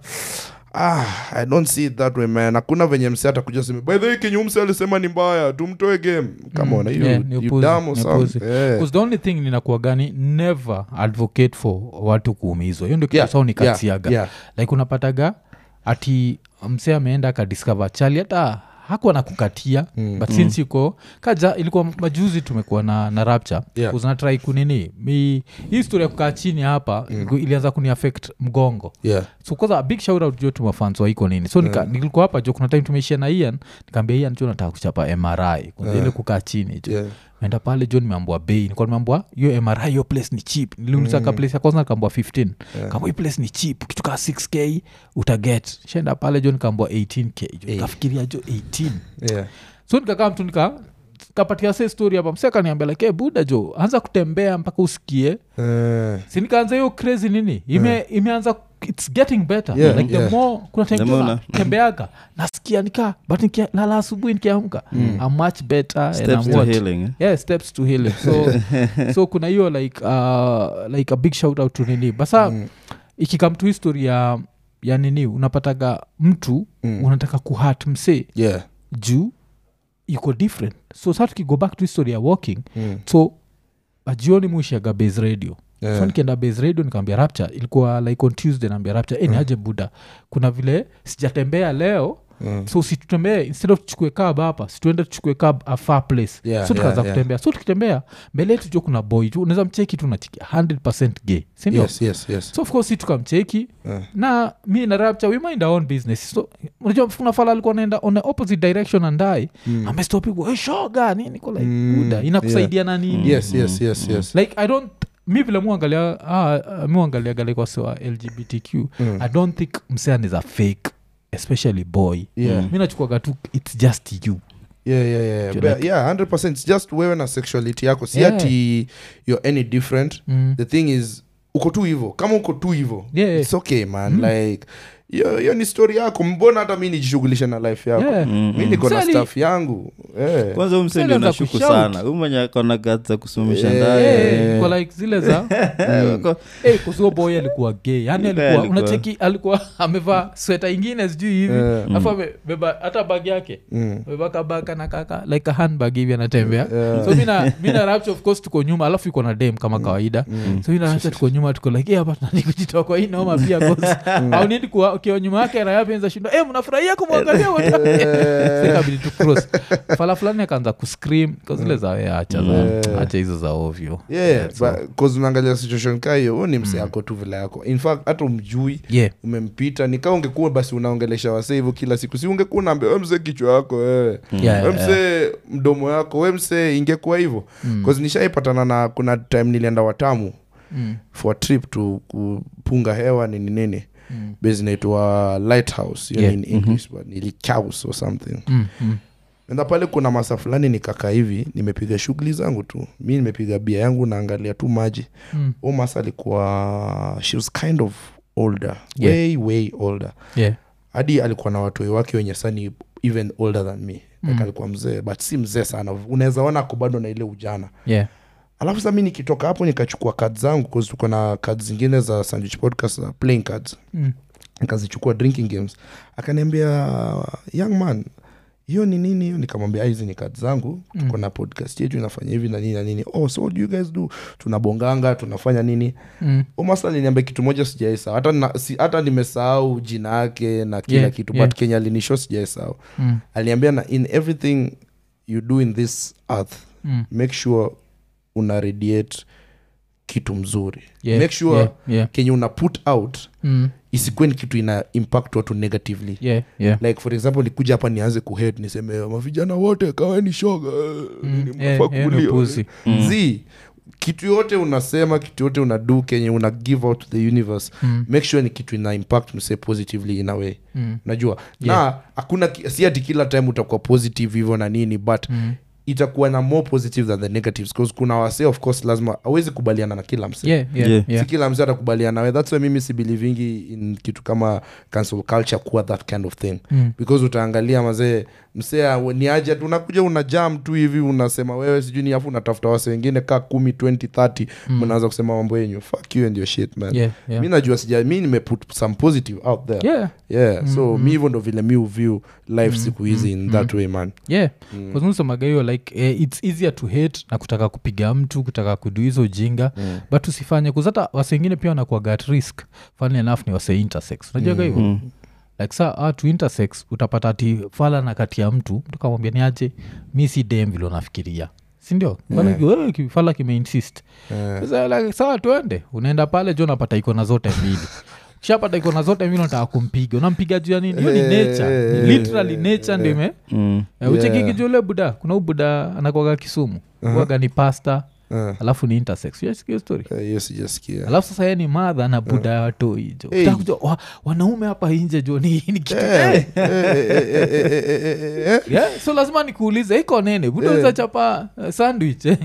ah, i don't see it that way man hakuna venye mse atakuja seme by the way kenye mse alisema ni mbaya tumtoe game kama Mm, ona hiyo yeah, ni you upuzi, dumb or ni something. upuzi. Eh. 'Cause the only thing ninakuwa gani never advocate for watu kuumizwa hiyo ndio kitu Yeah, yeah, nikatiaga yeah, like unapataga ati msee ameenda akadiscover chali hata hakuwa na kukatia Mm. but since iko kaja ilikuwa majuzi tumekuwa na, na rapture Yeah. uzinatrai kunini mi hii story ya kukaa chini hapa mm. ilianza kuni affect mgongo yeah. so kwanza a big shout out jo tumafans wa iko nini so nika, nilikuwa hapa jo kuna time tumeishia na ian nikaambia ian jo nataka kuchapa mri kwanza ile kukaa chini jo Yeah. enda pale jo nimeambua bei nikuwa nimeambua hiyo mri hiyo place ni cheap niliuliza ka place ya kwanza nikaambua 15 Yeah. kamba hii place ni cheap kitu kaa 6k utaget shaenda pale jo nikaambua 18k jo Eh. nikafikiria jo 18 Yeah. so nikakaa mtu nika kapatia se story hapa mseka niambia like hey, buda jo anza kutembea mpaka usikie Eh. si nikaanza hiyo crazy nini Ime, imeanza its getting better Yeah, like yeah. the more kuna time The tu more na- na- tembeaga nasikia nika but nikia- lala asubuhi nikiamka I'm much better and steps I'm to what? healing eh? yeah steps to healing so so kuna hiyo like uh, like a big shout out to nini basa Mm. ikikam to history ya ya nini unapataga mtu Mm. unataka kuhat msee Yeah. juu iko different so sa tukigo back to history ya walking Mm. so ajioni muishaga base radio Yeah. so nikienda base radio nikaambia rapture ilikuwa like on tuesday naambia rapture mm. aje buda kuna vile sijatembea leo Mm. so usitutembee instead of tuchukue cab hapa situende tuchukue cab a far place Yeah, so tukaanza yeah, yeah. kutembea so tukitembea mbele yetu jo kuna boy tu unaweza mcheki tu nachiki 100 gay sindio Yes, yes, yes. so of course si tukamcheki Eh. na mi na rapture we mind our own business so unajua kuna fala alikuwa naenda on the opposite direction andai mm. amestopigwa hey, shoga nini ko like Mm, buda inakusaidia na nini Yes, yes, yes, yes. like i don't mi vile muangalia ah, ah, muangaliaga like wasiwa lgbtq Mm. i don't think msean is a fake especially boy Yeah. mi nachukuaga tu its just you yeah, yeah, yeah. Do But, like- yeah 100 It's just wewe na sexuality yako si Yeah. ati you're any different mm. the thing is uko tu hivo kama uko tu hivo Yeah, yeah. its okay man like hiyo hiyo ni story yako mbona hata mi nijishughulishe na life yako Yeah. Mm, mi mm. niko na Sali- staff yangu eh. kwanza huu mse Sasa ndio anaanza nashuku kushout. sana huu mwenye akona gat za kusumisha Eh. ndani Yeah, kwa like zile za Eh, wako- hey, kusuo boy alikuwa gay yani Yule alikuwa alikuwa- unacheki alikuwa amevaa sweta ingine sijui hivi Eh. alafu amebeba hata bag yake Mm. amebeba kabaka na kaka like a handbag hivi anatembea Yeah. so mina mina rapture of course tuko nyuma alafu iko na dem kama kawaida Mm. so mina rapture tuko nyuma tuko like hapa tunani kujitoa kwa hii noma pia cause au nini kuwa ukiwa nyuma yake raya penza shindo eh mnafurahia kumwangalia wote ikabidi tu cross fala fulani akaanza kuscream kwa zile za "Eh, acha za Yeah. acha hizo za ovyo yeah, so- but 'cause unaangalia situation kaa hiyo huu ni mse yako tu vile yako in fact hata umjui yeah umempita nikaa ungekuwa basi unaongelesha wasee hivyo kila siku si ungekuwa unaambia we msee kichwa yako eh. Yeah, we yeah, msee mdomo yako we msee ingekuwa hivyo Mm. mm. nishaipatana na kuna time nilienda watamu Mm. for a trip to kupunga hewa nini nini Mm. base inaitwa lighthouse yani Yeah. in english but nilichaus or something Mm. Mm. enda pale kuna masa fulani nikaka hivi nimepiga shughuli zangu tu mi nimepiga bia yangu naangalia tu maji Mm. u masa alikuwa she was kind of older Yeah. way way older yeah hadi alikuwa na watoi wake wenye sani even older than me like Mm. alikuwa mzee but si mzee sana unaweza ona ako bado na ile ujana yeah alafu sa mi nikitoka hapo nikachukua kad zangu 'cause tuko na kad zingine za sandwich podcast za playing cards Mm. nikazichukua drinking games akaniambia young man hiyo ni nini hiyo nikamwambia "Ah, hizi ni kad zangu tuko na podcast yetu inafanya hivi na nini na nini oh so what do you guys do tunabonganga tunafanya nini Mm. umasa aliniambia kitu moja sijaisahau hata, na- si, hata nimesahau jina yake na kila Yeah, kitu yeah. but kenya alinisho sijaisahau Mm. aliniambia na in everything you do in this earth Mm. make sure una radiate kitu mzuri Yeah, make sure yeah, yeah. kenye una put out Mm. isikuwe ni kitu ina impact watu negatively Yeah, yeah. like for example nikuja hapa nianze kuhet niseme mavijana wote kaweni shoga Mm, nini yeah, mnafaa yeah, kulia." ni upuzi. Zii, kitu yote unasema kitu yote unadu kenye una give out to the universe Mm. make sure ni kitu ina impact mse positively in a way Mm. najua Yeah. na hakuna ki- si ati kila time utakuwa positive hivyo na nini but Mm. itakuwa na more positive than the negatives bcause kuna wase of course lazima awezi kubaliana na kila mse Yeah, yeah, Yeah. yeah. si kila mse atakubaliana nawe thats why mimi sibelivingi in kitu kama cancel culture kuwa that kind of thing Mm. because utaangalia mazee msea ni aje tu unakuja una jam tu hivi unasema wewe sijui ni afu unatafuta wase wengine kaa kumi 20 30 mnaanza kusema mambo yenyu fuck you and your shit man Yeah, yeah. mi najua sija mi nimeput some positive out there Yeah, yeah so mi hivyo ndo vile mi uview life siku hizi in that way man yeah kazunusemaga hiyo like eh, its easier to hate na kutaka kupiga mtu kutaka kudu hizo ujinga mm. but usifanye kuzata wase wengine pia wanakuaga at risk funny enough ni wase intersex unajuaga hivyo Mm. like saa watu intersex utapata ati fala na kati ya mtu mtu kamwambia ni aje mi si dem vile unafikiria sindio yeah. fala kimeinsist Eh. Sasa like, sawa tuende unaenda pale jo unapata ikona zote mbili ukishapata ikona zote mbili unataka kumpiga unampiga juu ya nini hiyo ni nature Eh, literally nature ndio ime Mm. Eh, uchekiki juu ule buda kuna ubuda anakwaga kisumu waga ni pasta Eh, alafu ni intersex Unasikia hiyo story eh, hiyo sijasikia alafu sasa ye ni madha na buda ya watoi jo Hey. Utaka kujua, wa, wanaume hapa nje jo ni, ni kitu Eh, eh. eh, eh, eh, eh, eh, eh, eh, eh. yeah, so lazima nikuulize iko nene buda Eh. uzachapa uh, sandwich eh?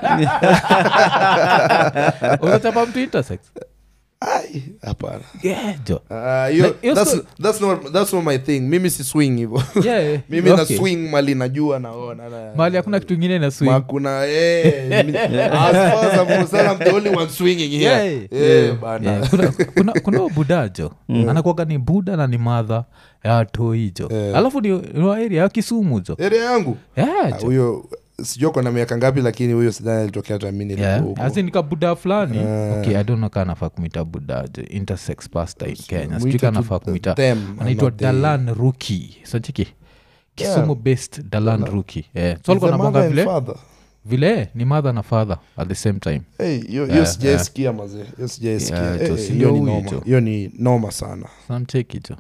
uzachapa mtu intersex Ai, hapana yeah, jo Ah, hiyo- Like, hiyo that's- sto- that's not- that's not my thing mimi si swing hivo yeah, mimi na okay. swing mali najua naona na- mahali hakuna kitu ingine na swing makuna eh, mi- as far as I'm concerned, I'm the only one swinging here. Yeah. Eh, bana. Yeah, kuna, kuna, kuna huyo buda jo anakuaga ni buda na ni madha ya toi jo Eh. alafu ni ni wa area ya kisumu jo area yangu yeah, Ah, jo. huyo sijua kona miaka ngapi lakini huyo sidhani alitokea hata mi nilikuwa Yeah. huko. As in nika buda fulani Eh. okay, i don't know kaa nafaa kumita buda jo intersex pasta in kenya Mwite sijui kaa tu nafaa kumita them, anaitwa not they. dalan ruki sachiki kisumu Yeah. based dalan ruki yeah. so Is alikuwa the nabonga mother and vile father? vile ni mother na father at the same time Hey, hiyo hiyo Yeah, sijaisikia mazee hiyo sijaisikia Yeah, Eh, jo, eh, si hiyo ndio ni huyu noma jo. hiyo ni noma sana samcheki jo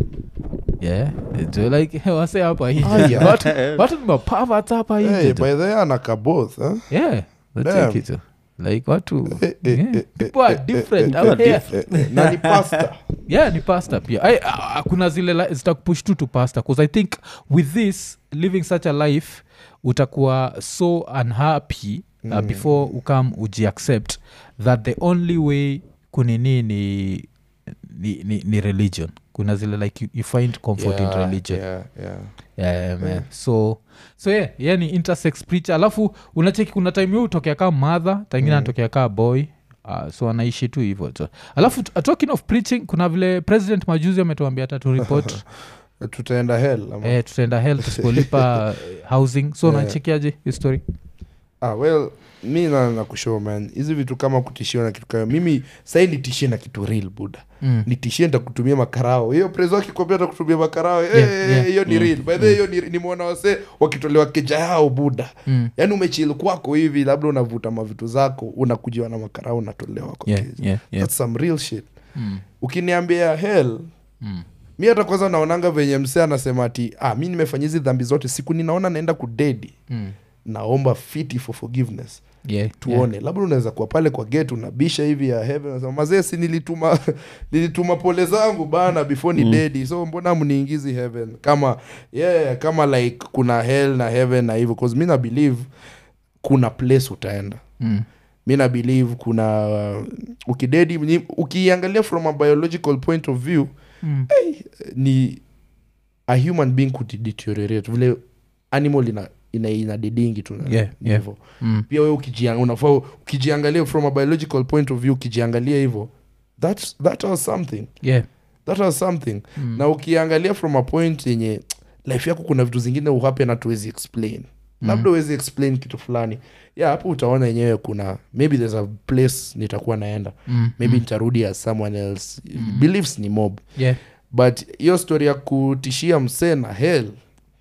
yeah jo like wase hapa nje Aya. watu, watu ni mapavats hapa hey, nje jo. by the way anaka both huh? yeah Damn. nacheki jo like watu Eh, eh, yeah. eh, people are eh, different eh, out eh, here eh, eh, na ni pasta yeah ni pasta pia I, uh, kuna zile li- zitakupush tu to pasta bcause i think with this living such a life utakuwa so unhappy uh, before ukam ujiaccept that the only way kunini ni, ni, ni, ni religion kuna zile like you, you find comfort in religion yeah, yeah. yeah, man. so so yeah, yeah ni intersex preacher alafu unacheki kuna time hiyo utokea kaa mother tangine anatokea kaa boy Uh, so anaishi tu hivyo tu alafu t- talking of preaching kuna vile president majuzi ametuambia hata tu report tutaenda hell ama? eh, tutaenda hel tusipolipa eh, housing so Yeah. nachekiaje history ah, well mi na nakushow man hizi vitu kama kutishiwa na kitu kayo mimi sahii nitishie na kitu real buda mm. nitishie ntakutumia makarao hiyo prezo akikwambia takutumia makarao eh, Yeah, eh, yeah. hiyo ni real by the way, hiyo ni nimeona wase wakitolewa keja yao buda Mm. yaani umechil kwako hivi labda unavuta mavitu zako unakujiwa na makarao unatolewa kwa Yeah, keja yeah, yeah. That's some real shit Mm. ukiniambia hell Mm. mi hata kwanza naonanga venye msee anasema ati ah, mi nimefanya hizi dhambi zote siku ninaona naenda kudedi Mm. naomba fiti for forgiveness Yeah, tuone labda unaweza kuwa pale kwa gate unabisha hivi ya heaven unasema mazee si nilituma nilituma pole zangu bana before ni Mm. dedi so mbona mniingizi heaven kama yeah kama like kuna hell na heaven na hivyo cause mi na believe kuna place utaenda Mm. mi na believe kuna uh, ukidedi ni- ukiangalia from a biological point of view Mm. ni a human being could deteriorate vile animal ina ina, ina didingi tu na- Yeah, ni yeah. hivyo. Mm. pia we ukijiang- unafaa ukijiangalia from a biological point of view ukijiangalia hivyo that, that was something yeah that was something Mm. na ukiangalia from a point yenye life yako kuna vitu zingine uhape na tuwezi explain labda uwezi explain kitu fulani ya hapo utaona yenyewe kuna maybe there's a place nitakuwa naenda Mm. maybe nitarudi as someone else beliefs ni mob yeah but hiyo story ya kutishia msee na hell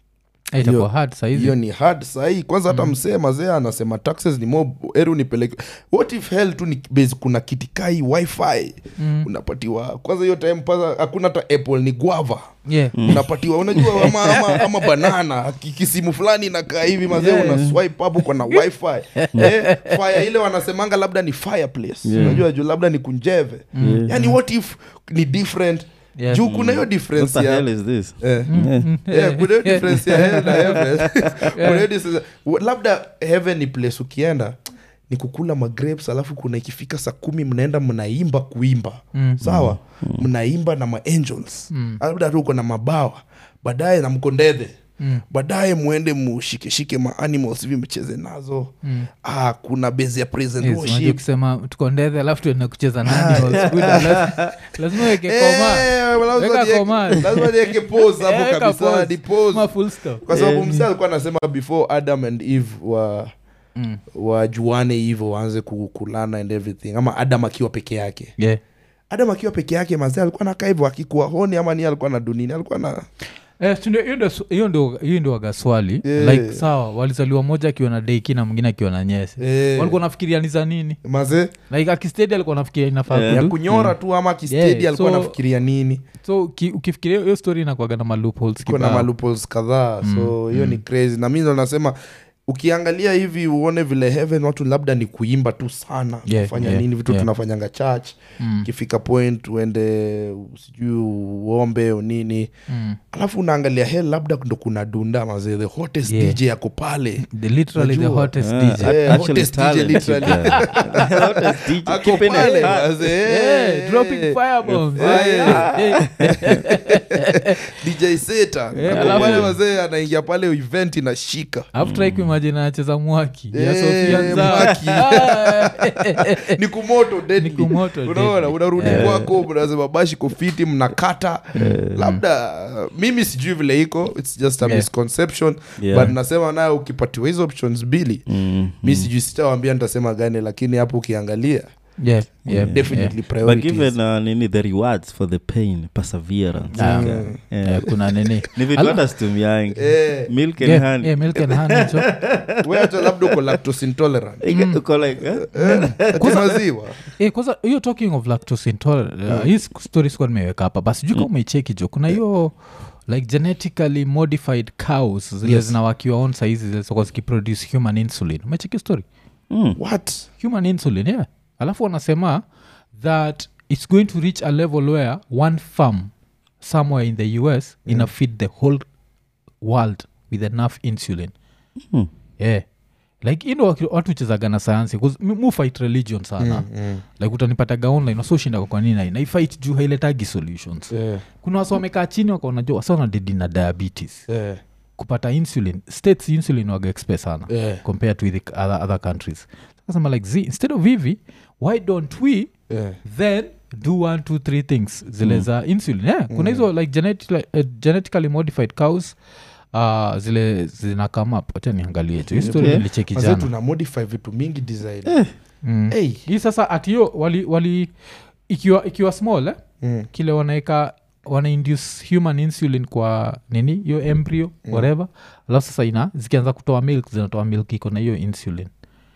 Eh, itakuwa Hiyo- hard sahizi hiyo ni hard sahii kwanza hata msee mazee anasema taxes ni mob eri unipeleke what if hell tu ni base kuna kitikai wifi Mm. unapatiwa kwanza hiyo time paza hakuna hata apple ni guava yeah unapatiwa unajua ama, ama, ama banana ki- kisimu fulani inakaa hivi mazee Yeah. una swipe hapo kwa na wifi eh, fire ile wanasemanga labda ni fireplace Yeah. unajua juu labda ni kunjeve Yeah. yani what if ni different Yeah. juu kuna hiyo What difference the ya hell is this? eh, Mm. yeah, kuna hiyo difference ya hell na heaven Kuna hiyo difference- labda heaven ni place ukienda ni kukula magrapes alafu kuna ikifika saa kumi mnaenda mnaimba kuimba Mm. sawa mnaimba na maangels labda tu uko na mabawa baadaye na mkondedhe Mm. baadaye mwende mushikeshike maanimals hivi mcheze nazo Mm. ah, kuna base ya praise and Yes, unajua worship ukisema tukondethe alafu tuende kucheza na animals. Good, lazima- lazima weke koma Eh, lazima Weka nieke- koma. lazima nieke pause hapo Eh, weka kabisa pause. ni pause. Kama full stop. kwa sababu Eh, msee alikuwa anasema before adam and eve wa mm. wajuane hivyo waanze ku- kulana and everything ama adam akiwa peke yake Yeah. adam akiwa peke yake mazee alikuwa nakaa hivyo akikuwa honi ama ni alikuwa na dunini alikuwa na Eh, si ndio- hiyo ndio- hiyo ndio hiyo ndio waga swali Yeah. like sawa walizaliwa moja akiwa na deiki na mwingine akiwa na nyese eh, walikuwa nafikiria ni za nini mazee like akistedi alikuwa nafikiria inafaa Yeah. ya kudu. kunyora tu ama kistedi Yeah, alikuwa so- anafikiria nini so uki- ukifikiria hiyo story inakuaga na malupholes kuna malupos kadhaa so hiyo ni crazy na mi ndo nasema ukiangalia hivi uone vile heaven watu labda ni kuimba tu sana Yeah, kufanya yeah, nini vitu yeah. tunafanyanga church Mm. ikifika point uende sijui uombe o nini Mm. alafu unaangalia hell labda ndo kuna dunda mazee the hottest Yeah. dj yako pale The literally the Najua. hottest Ah, DJ. Eh, actually hottest DJ talent, literally. yeah. Hottest DJ, ako keeping it pale hot. mazee Yeah, eh, dropping eh. firebombs. Eh. Yeah. dj seta Eh, ako alafu- pale mazee anaingia pale event inashika Alafu try kuimagine anacheza mwaki ya Eh, Sofia Nzao. Mwaki. Ah, ni kumoto deadly. Ni kumoto, unaona deadly. unarudi Eh. kwako mnasema bashi kofiti mnakata labda uh, mimi sijui vile iko its just a Yeah. misconception Yeah. but nasema nayo ukipatiwa hizo options mbili Mm, mi mm. sijui sitawambia nitasema gani lakini hapo ukiangalia yeah, yeah, definitely but priorities. given uh, nini the rewards for the pain perseverance Ah, okay. yeah. Yeah. Yeah, kuna nini ni vitu Ala- hata situmiangi Eh, milk and Yeah, honey yeah, milk and honey, so- we hata labda uko lactose intolerant Ike- uko like eh? Eh, ati maziwa Eh, kwanza hiyo talking of lactose intolerant uh, hii story sikuwa nimeweka hapa basi juu kama umeicheki jo kuna hiyo like genetically modified cows zile Yes. zinawakiwa on saizi zilizokuwa zikiproduce human insulin umecheki story Mm. what human insulin yeah alafu wanasema that it's going to reach a level where one farm somewhere in the us mm. ina feed the whole world with enough insulin Mm. yeah like ino watu chezaga na sayansi 'cause mi- mu fight religion sana mm. like utanipataga online wasoshinda kwa nini naifight juu hailetagi solutions yeah, kuna wasi wamekaa chini wakaonajua wasa wanadedi na diabetes yeah, kupata insulin states insulin waga expe sana yeah, compared to the other, other countries kasema like z instead of hivi why don't we yeah. then do one two three things zile za insulin yeah, kuna hizo like genetically, uh, genetically modified cows uh, zile zina come up wacha niangalie tu history Okay. nilicheki Mazee jana tuna modify vitu mingi design mm. hey. hii sasa atiyo wali, wali ikiwa, ikiwa small eh? mm. kile wanaeka wana induce human insulin kwa nini hiyo embryo mm. whatever alafu sasa ina zikianza kutoa milk zinatoa milk iko na hiyo insulin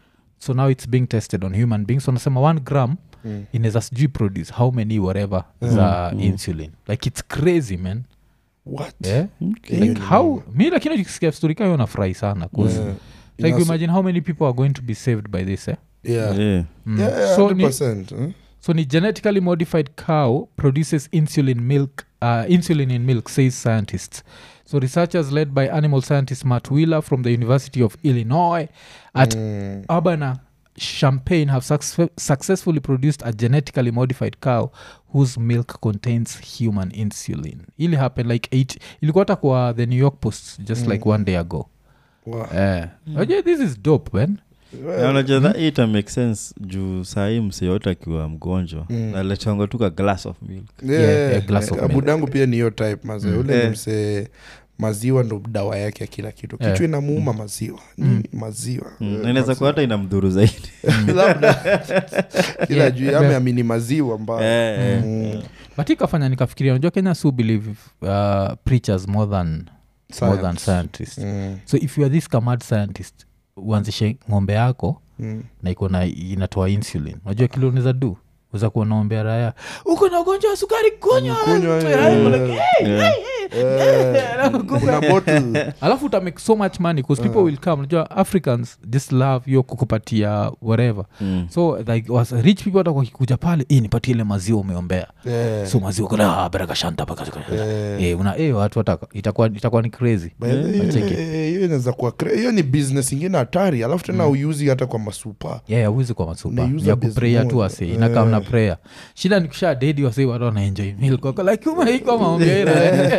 so now it's being tested on human beings wanasema one gram Mm. inaweza sijui produce how many whatever za insulin like it's crazy man what yeah? Okay. Hiyo like ni how noma. mi lakini ukisikia story kayo nafurahi sana 'cause Yeah. like Inaso- imagine how many people are going to be saved by this eh? yeah. Yeah. Mm. Yeah, yeah, so ni, 100%, eh? So ni genetically modified cow produces insulin milk, uh, insulin in milk, says scientists. So researchers led by animal scientist Matt Wheeler from the University of Illinois at Mm. Urbana Champaign have success- successfully produced a genetically modified cow whose milk contains human insulin. Ili happen like eight, ilikuwa hata kwa the New York Post just like one day ago. Wow. Eh. Unajua this is dope man Na unajua that ita make sense juu sahii mseyote akiwa mgonjwa Mm. naletangwa tu ka glass of milk Yeah, Yeah, yeah, glass of eh, milk. budangu pia ni hiyo type mazee Mm. ule ni Eh. msee maziwa ndo dawa yake ya kila kitu Eh. kichwa inamuuma maziwa Nini? maziwa Mm. Eh, Na inaweza maziwa. kuwa hata ina mdhuru zaidi labda kila Yeah. juu Yeah. ameamini maziwa mbaya Eh, eh, Mm. eh. but ikafanya nikafikiria unajua kenya su believe uh, preachers more than, more than Science. scientists Mm, so if you are this kamad scientist uanzishe ng'ombe yako mm. na iko na inatoa insulin unajua kile unaweza du uza kuwa naombea raya uko na ugonjwa wa sukari kunywa Kunywa, Mtu eh, hai, like, Yeah. eh, kuna bottle alafu uta make so much money bcause people will come unajua africans just love yo kukupatia whatever Mm. so like was rich people hata wakikuja pale "Eh, nipatie ile maziwa umeombea Eh, so maziwa kuna baraka shanta baka eh. eh una eh watu wataka itakuwa itakuwa ni crazy By the way, hiyo- Wacheki. eh, hiyo inaweza kuwa cra- hiyo ni business ingine hatari alafu tena uyuzi hata kwa masupa yeah auzi kwa masupa Unaiuza ya base kupreya tu moja. wase inakaa na Eh. prayer shida ni kusha dedi wase watu wanaenjoy milk wako like umaiko maombeira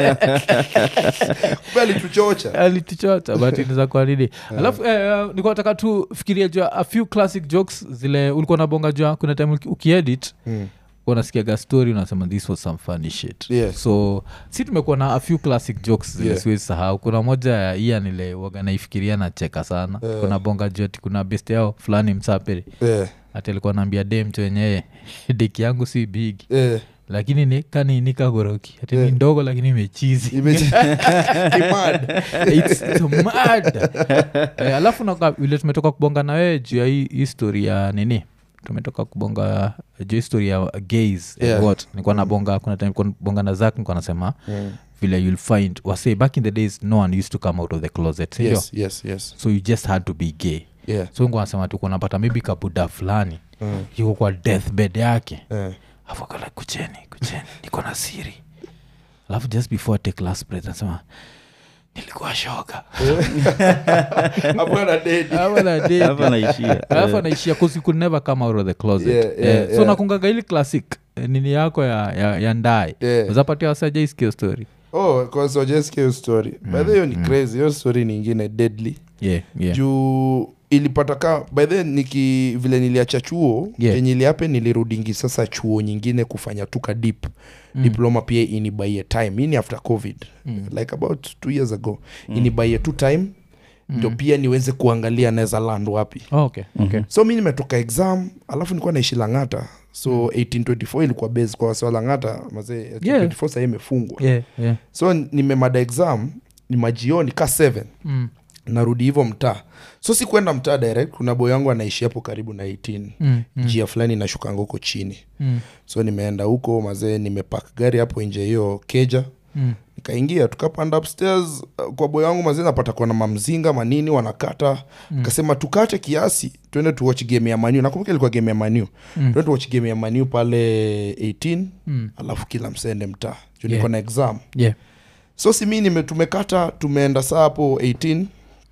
kumbe alituchocha alituchocha but inaweza kuwa nini alafu eh, uh, nikataka tu fikiria jua a few classic jokes zile ulikuwa nabonga jua kuna time uki- ukiedit Mm. unasikiaga story unasema this was some funny shit Yes. so si tumekuwa na a few classic jokes zile Yeah. siwezi sahau kuna moja ya iya nile waga naifikiria nacheka sana Eh. kuna bonga joti kuna best yao fulani msapiri Eh, hati alikuwa naambia dem tu wenyewe deki yangu si big eh. lakini ni kani nikagoroki hati Yeah. ni ndogo lakini imechizi Ime- Ni mad. It's- it's mad. eh, alafu naka vile tumetoka kubonga na wewe juu ya hii histori ya nini tumetoka kubonga juu histori ya gays Yeah. and what nikuwa nabonga kuna time nilikuwa nabonga na zak nikuwa nasema Mm. vile you'll find wase back in the days no one used to come out of the closet sindio Yes, yes, yes. so you just had to be gay Yeah. so nikuwa nasema tu kunapata maybe kabuda fulani Mm. yuko kwa deathbed yake Eh. afu akala kucheni kucheni niko na siri alafu just before I take last breath anasema nilikuwa shoga Hapo ana dedi. Hapo na dedi. hapa naishia alafu anaishia cause you could never come out of the closet Yeah, yeah, Eh, so yeah. nakungaga ili classic eh, nini yako ya, ya, ya ndae Yeah. uzapatia wasajaiskio story Oh, kwanza wajasikia hiyo story by the way, hiyo ni crazy hiyo story ni ingine deadly yeah, yeah. juu ilipata ka by the way, niki vile niliacha chuo Yeah. yenye iliape nilirudingi sasa chuo nyingine kufanya tuka dip Mm. diploma pia inibaie time hii ni after covid Mm. like about two years ago mm. inibaie tu time ndio pia niweze kuangalia naweza land wapi Oh, okay, okay. so mi nimetoka exam alafu nilikuwa naishi langata so 1824 ilikuwa base kwa wasi wa langata mazee 1824 sahii imefungwa Yeah, yeah. so nimemada exam ni majioni ka 7 Mm. narudi hivyo mtaa so si kwenda mtaa direct kuna boy wangu anaishi hapo karibu na 18 Mm, mm, njia fulani inashukanga huko chini mm, so nimeenda huko mazee nimepak gari hapo nje hiyo keja mm. nikaingia tukapanda upstairs uh, kwa boy wangu mazee napata kuwa na mamzinga manini wanakata Mm. kasema tukate kiasi tuende tuwatch game ya maniu nakumbuka ilikuwa game ya maniu Mm. tuende tuwatch game ya maniu pale 18 Mm. alafu kila msende mtaa juu Yeah. niko na exam Yeah. so si mi nime tumekata tumeenda saa hapo 18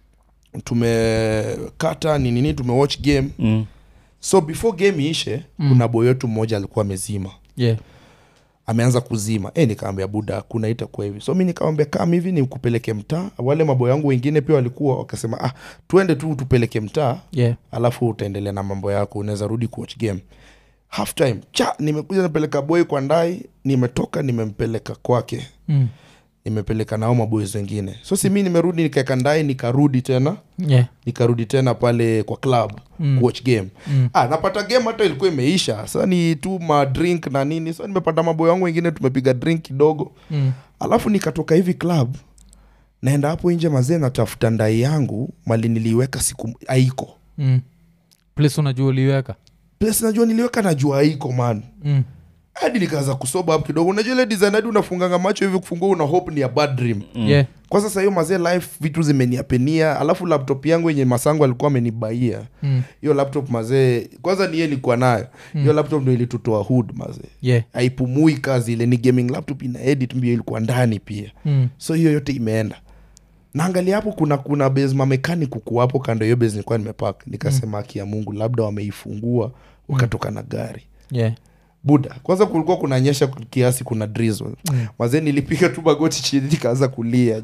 tumekata ni nini tumewatch game Mm. so before game iishe Mm. kuna boy wetu mmoja alikuwa amezima Yeah. ameanza kuzima e, nikaambia buda kuna itakuwa hivi so mi nikawambia kam hivi nikupeleke mtaa wale maboy wangu wengine pia walikuwa wakasema ah tuende tu tupeleke mtaa Yeah. alafu utaendelea na mambo yako unaweza rudi kuwatch game half time cha nimekuja napeleka boy kwa ndai nimetoka nimempeleka kwake Mm. nimepeleka nao maboys wengine so si mi nimerudi nikaeka ndai nikarudi tena Yeah. nikarudi tena pale kwa club Mm. mm. kuwatch game Mm. ah, napata game hata ilikuwa imeisha sa ni tu madrink na nini so nimepata maboy wangu wengine tumepiga drink kidogo Mm. alafu nikatoka hivi club naenda hapo nje mazee natafuta ndai yangu mali niliiweka siku aiko Mm. place unajua uliweka place najua niliweka najua aiko man mm. hadi nikaanza kusoba hapo kidogo unajua ile design hadi unafunganga macho hivi kufungua una hope ni a bad dream yeah. kwa sasa hiyo mazee life vitu zimeniapenia alafu laptop yangu yenye masango alikuwa amenibaia Mm. hiyo laptop mazee kwanza niye nilikuwa nayo hiyo laptop ndo ilitutoa hood mazee Yeah. haipumui kazi ile ni gaming laptop ina edit mbio ilikuwa ndani pia Mm. so hiyo yote imeenda naangalia hapo kuna kuna base mamekanik kuku hapo kando ya hiyo base nilikuwa nimepak nikasema haki ya mungu labda wameifungua wakatoka na gari Yeah. buda kwanza kulikuwa kunanyesha kiasi kuna drizzle Mm. mazee nilipiga tu magoti chini nikaanza kulia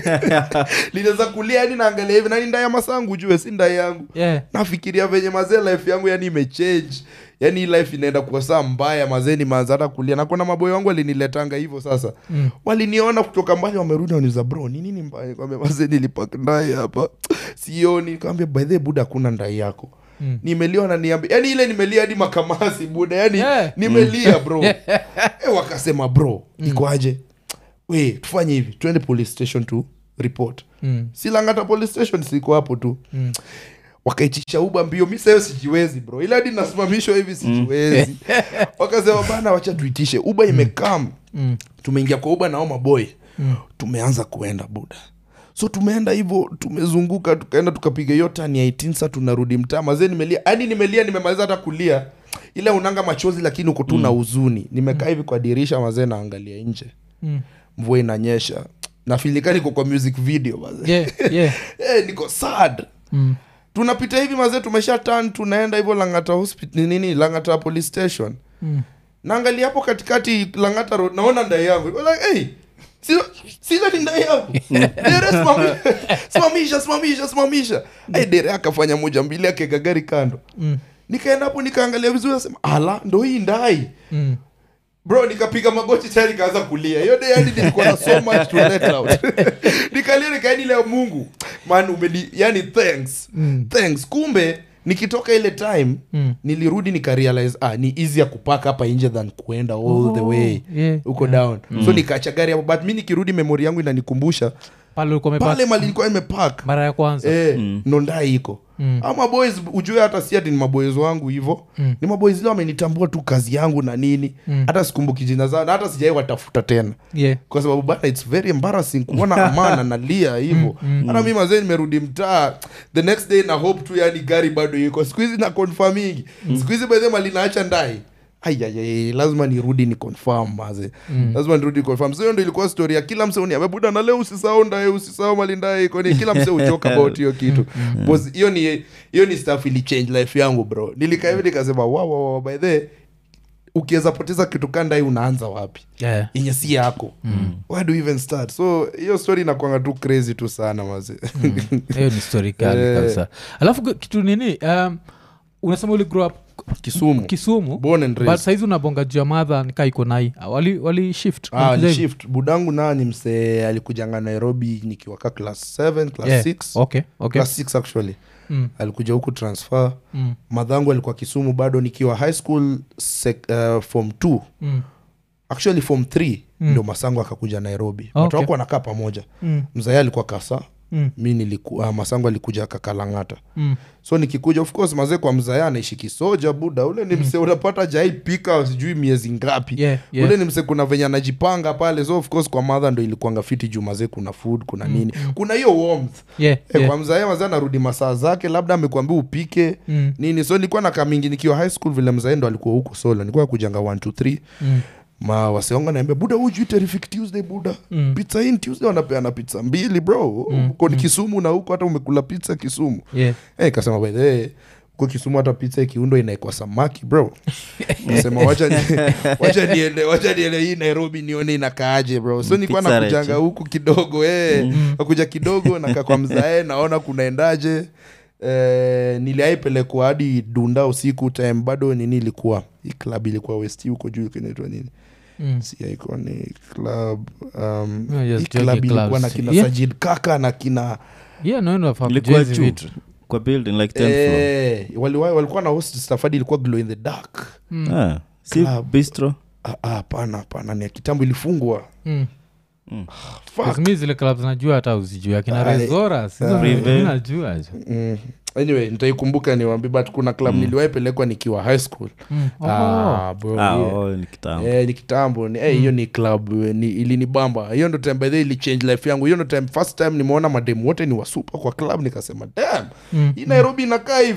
linaweza kulia yani naangalia hivi nani ndaya masangu jue si ndai yangu yeah. nafikiria venye mazee life yangu yani imechange yani hii life inaenda kuwa saa mbaya mazee nimeanza hata kulia na kuna maboyo wangu waliniletanga hivyo sasa Mm. waliniona kutoka mbali wamerudi waniuza bro ni nini mbaya kwambia mazee nilipak ndai hapa sioni kawambia by the way, buda hakuna ndai yako Mm. nimelia na niambia yani ile nimelia hadi makamasi buda yani Yeah. nimelia bro e, wakasema bro ikoaje we tufanye hivi twende police station to report Mm. silangata police station siko hapo tu Mm. wakaitisha uba mbio mi sayo sijiwezi bro ila hadi nasimamishwa hivi sijiwezi wakasema bana wacha tuitishe uba imekam Mm. tumeingia kwa uba nao maboy Mm. tumeanza kuenda buda so tumeenda hivyo tumezunguka tukaenda tukapiga hiyo tani ya 18 sa tunarudi mtaa mazee nimelia hadi nimelia nimemaliza hata kulia ila unanga machozi lakini uko tu na huzuni nimekaa hivi kwa dirisha mazee naangalia nje Mm. mvua inanyesha nafilika niko kwa music video mazee Yeah, yeah. Eh, niko sad Mm. tunapita hivi mazee tumesha tan tunaenda hivyo langata hospital nini langata police station Mm. naangalia hapo katikati langata road naona ndai yangu Niko like, hey, sila, sila ni ndai yangu dere simami- simamisha simamisha simamisha hey, dere akafanya moja mbili akeka gari kando Mm. nikaenda hapo nikaangalia vizuri nasema ala ndo hii ndai Mm. bro nikapiga magoti tayari nikaanza kulia hiyo day yani nilikuwa na so much to let out nikalia nikaeni leo mungu man umeni yani thanks Mm. thanks kumbe nikitoka ile time Mm. nilirudi nikarealize ah, ni easy ya kupaka hapa nje than kuenda all the way yeah, huko down so nikaacha gari hapo but mi nikirudi memori yangu inanikumbusha pale ulikuwa umepark pale mali ilikuwa imepak mara ya kwanza eh, nondai iko Mm. ama boys ujue hata si ati ni maboys wangu hivo Mm. ni maboys leo wamenitambua tu kazi yangu na nini Mm. hata sikumbuki jina zao na hata sijai watafuta tena yeah. kwa sababu bana its very embarrassing kuona amana nalia hivo hata mi mazee nimerudi mtaa the next day na hope tu yani gari bado iko siku hizi na confirmingi siku hizi bedhe malinaacha ndai ayayay lazima nirudi ni confirm maze lazima nirudi confirm so hiyo ndo ilikuwa story ya kila mse uniambia buda na leo usisahau ndae usisahau malindae iko ni kila mse uchoka about hiyo kitu Because hiyo ni hiyo ni stuff ili change life yangu bro nilikaa hivi nikasema wow, wow, wow, by the ukiweza poteza kitu kandai unaanza wapi Yeah. yenye si yako mm. where do you even start so hiyo story inakwanga tu crazy tu sana maze hiyo ni story kali Eh. kabisa alafu ki- kitu nini um, unasema uli grow up kisumu kisumu born and but raised saizi unabonga juu ya madha nikaa iko nai wali, wali shift Ah, Walikuja ni hivi? shift budangu naa ni msee alikujanga nairobi nikiwaka class 7 class Yeah. 6 okay, okay. class 6 actually Mm, alikuja huku transfer mm, madhangu alikuwa kisumu bado nikiwa high school sec, uh, form 2 mm, actually form 3 Mm. ndio masangu akakuja nairobi Okay. watu wako wanakaa pamoja mm, mzae alikuwa kasa mm, mi niliku, uh, masangu alikuja kakalangata mm. so nikikuja of course mazee kwa mzaya anaishi kisoja buda ule ni mse unapata jai pika sijui miezi ngapi Yeah, yeah. ule ni mse kuna venye anajipanga pale so of course kwa madha ndo ilikuanga fiti juu mazee kuna food kuna nini kuna hiyo warmth Yeah, Eh, yeah. kwa mzae mazee anarudi masaa zake labda amekuambia upike Mm, nini so nilikuwa na kamingi nikiwa high school vile mzae ndo alikuwa huko solo nilikuwa kujanga 1 2 3 mm, ma waseonga naambia buda hujui terrific tuesday buda Mm. pizza in tuesday wanapeana pizza mbili bro uko ni kisumu na huko hata umekula pizza kisumu yeah. hey, kasema by the way huko kisumu hata pizza ikiundwa inaekwa samaki bro nasema wacha ni, wacha niende wacha niende hii nairobi nione inakaaje bro so nilikuwa Pizza nakujanga Rachel. huku kidogo eh nakuja kidogo nakaa kwa mzae naona kunaendaje Eh, niliaipelekwa hadi dunda usiku time bado nini ilikuwa hii club ilikuwa west huko juu kinaitwa nini Mm. si iconic club um, Yeah, yes, hii jockey club ilikuwa clubs. na kina Yeah. sajid kaka na kina yeah, no, no, fahamu Ilikuwa hizi juu. vitu. kwa building like 10th floor Eh, waliwa- walikuwa na host stafadi ilikuwa glow in the dark Mm, ah, si Club. bistro Ah, ah, hapana hapana ni ya kitambo ilifungwa mm. Fuck. Because mi zile clubs najua hata uzijui akina Ah, rezora Prive. najua jo. mm. anyway nitaikumbuka niwambi but kuna club mm. niliwaipelekwa nikiwa high school Mm. Oh. ah, bro, ah, yeah. oh, ni kitambo Eh, ni kitambo ni- eh, hiyo ni club eh, ni, ilinibamba hiyo ndo time by the way ili change life yangu hiyo ndo time first time nimeona mademu wote ni wasupa kwa club nikasema dam Mm, hii nairobi inakaa hivi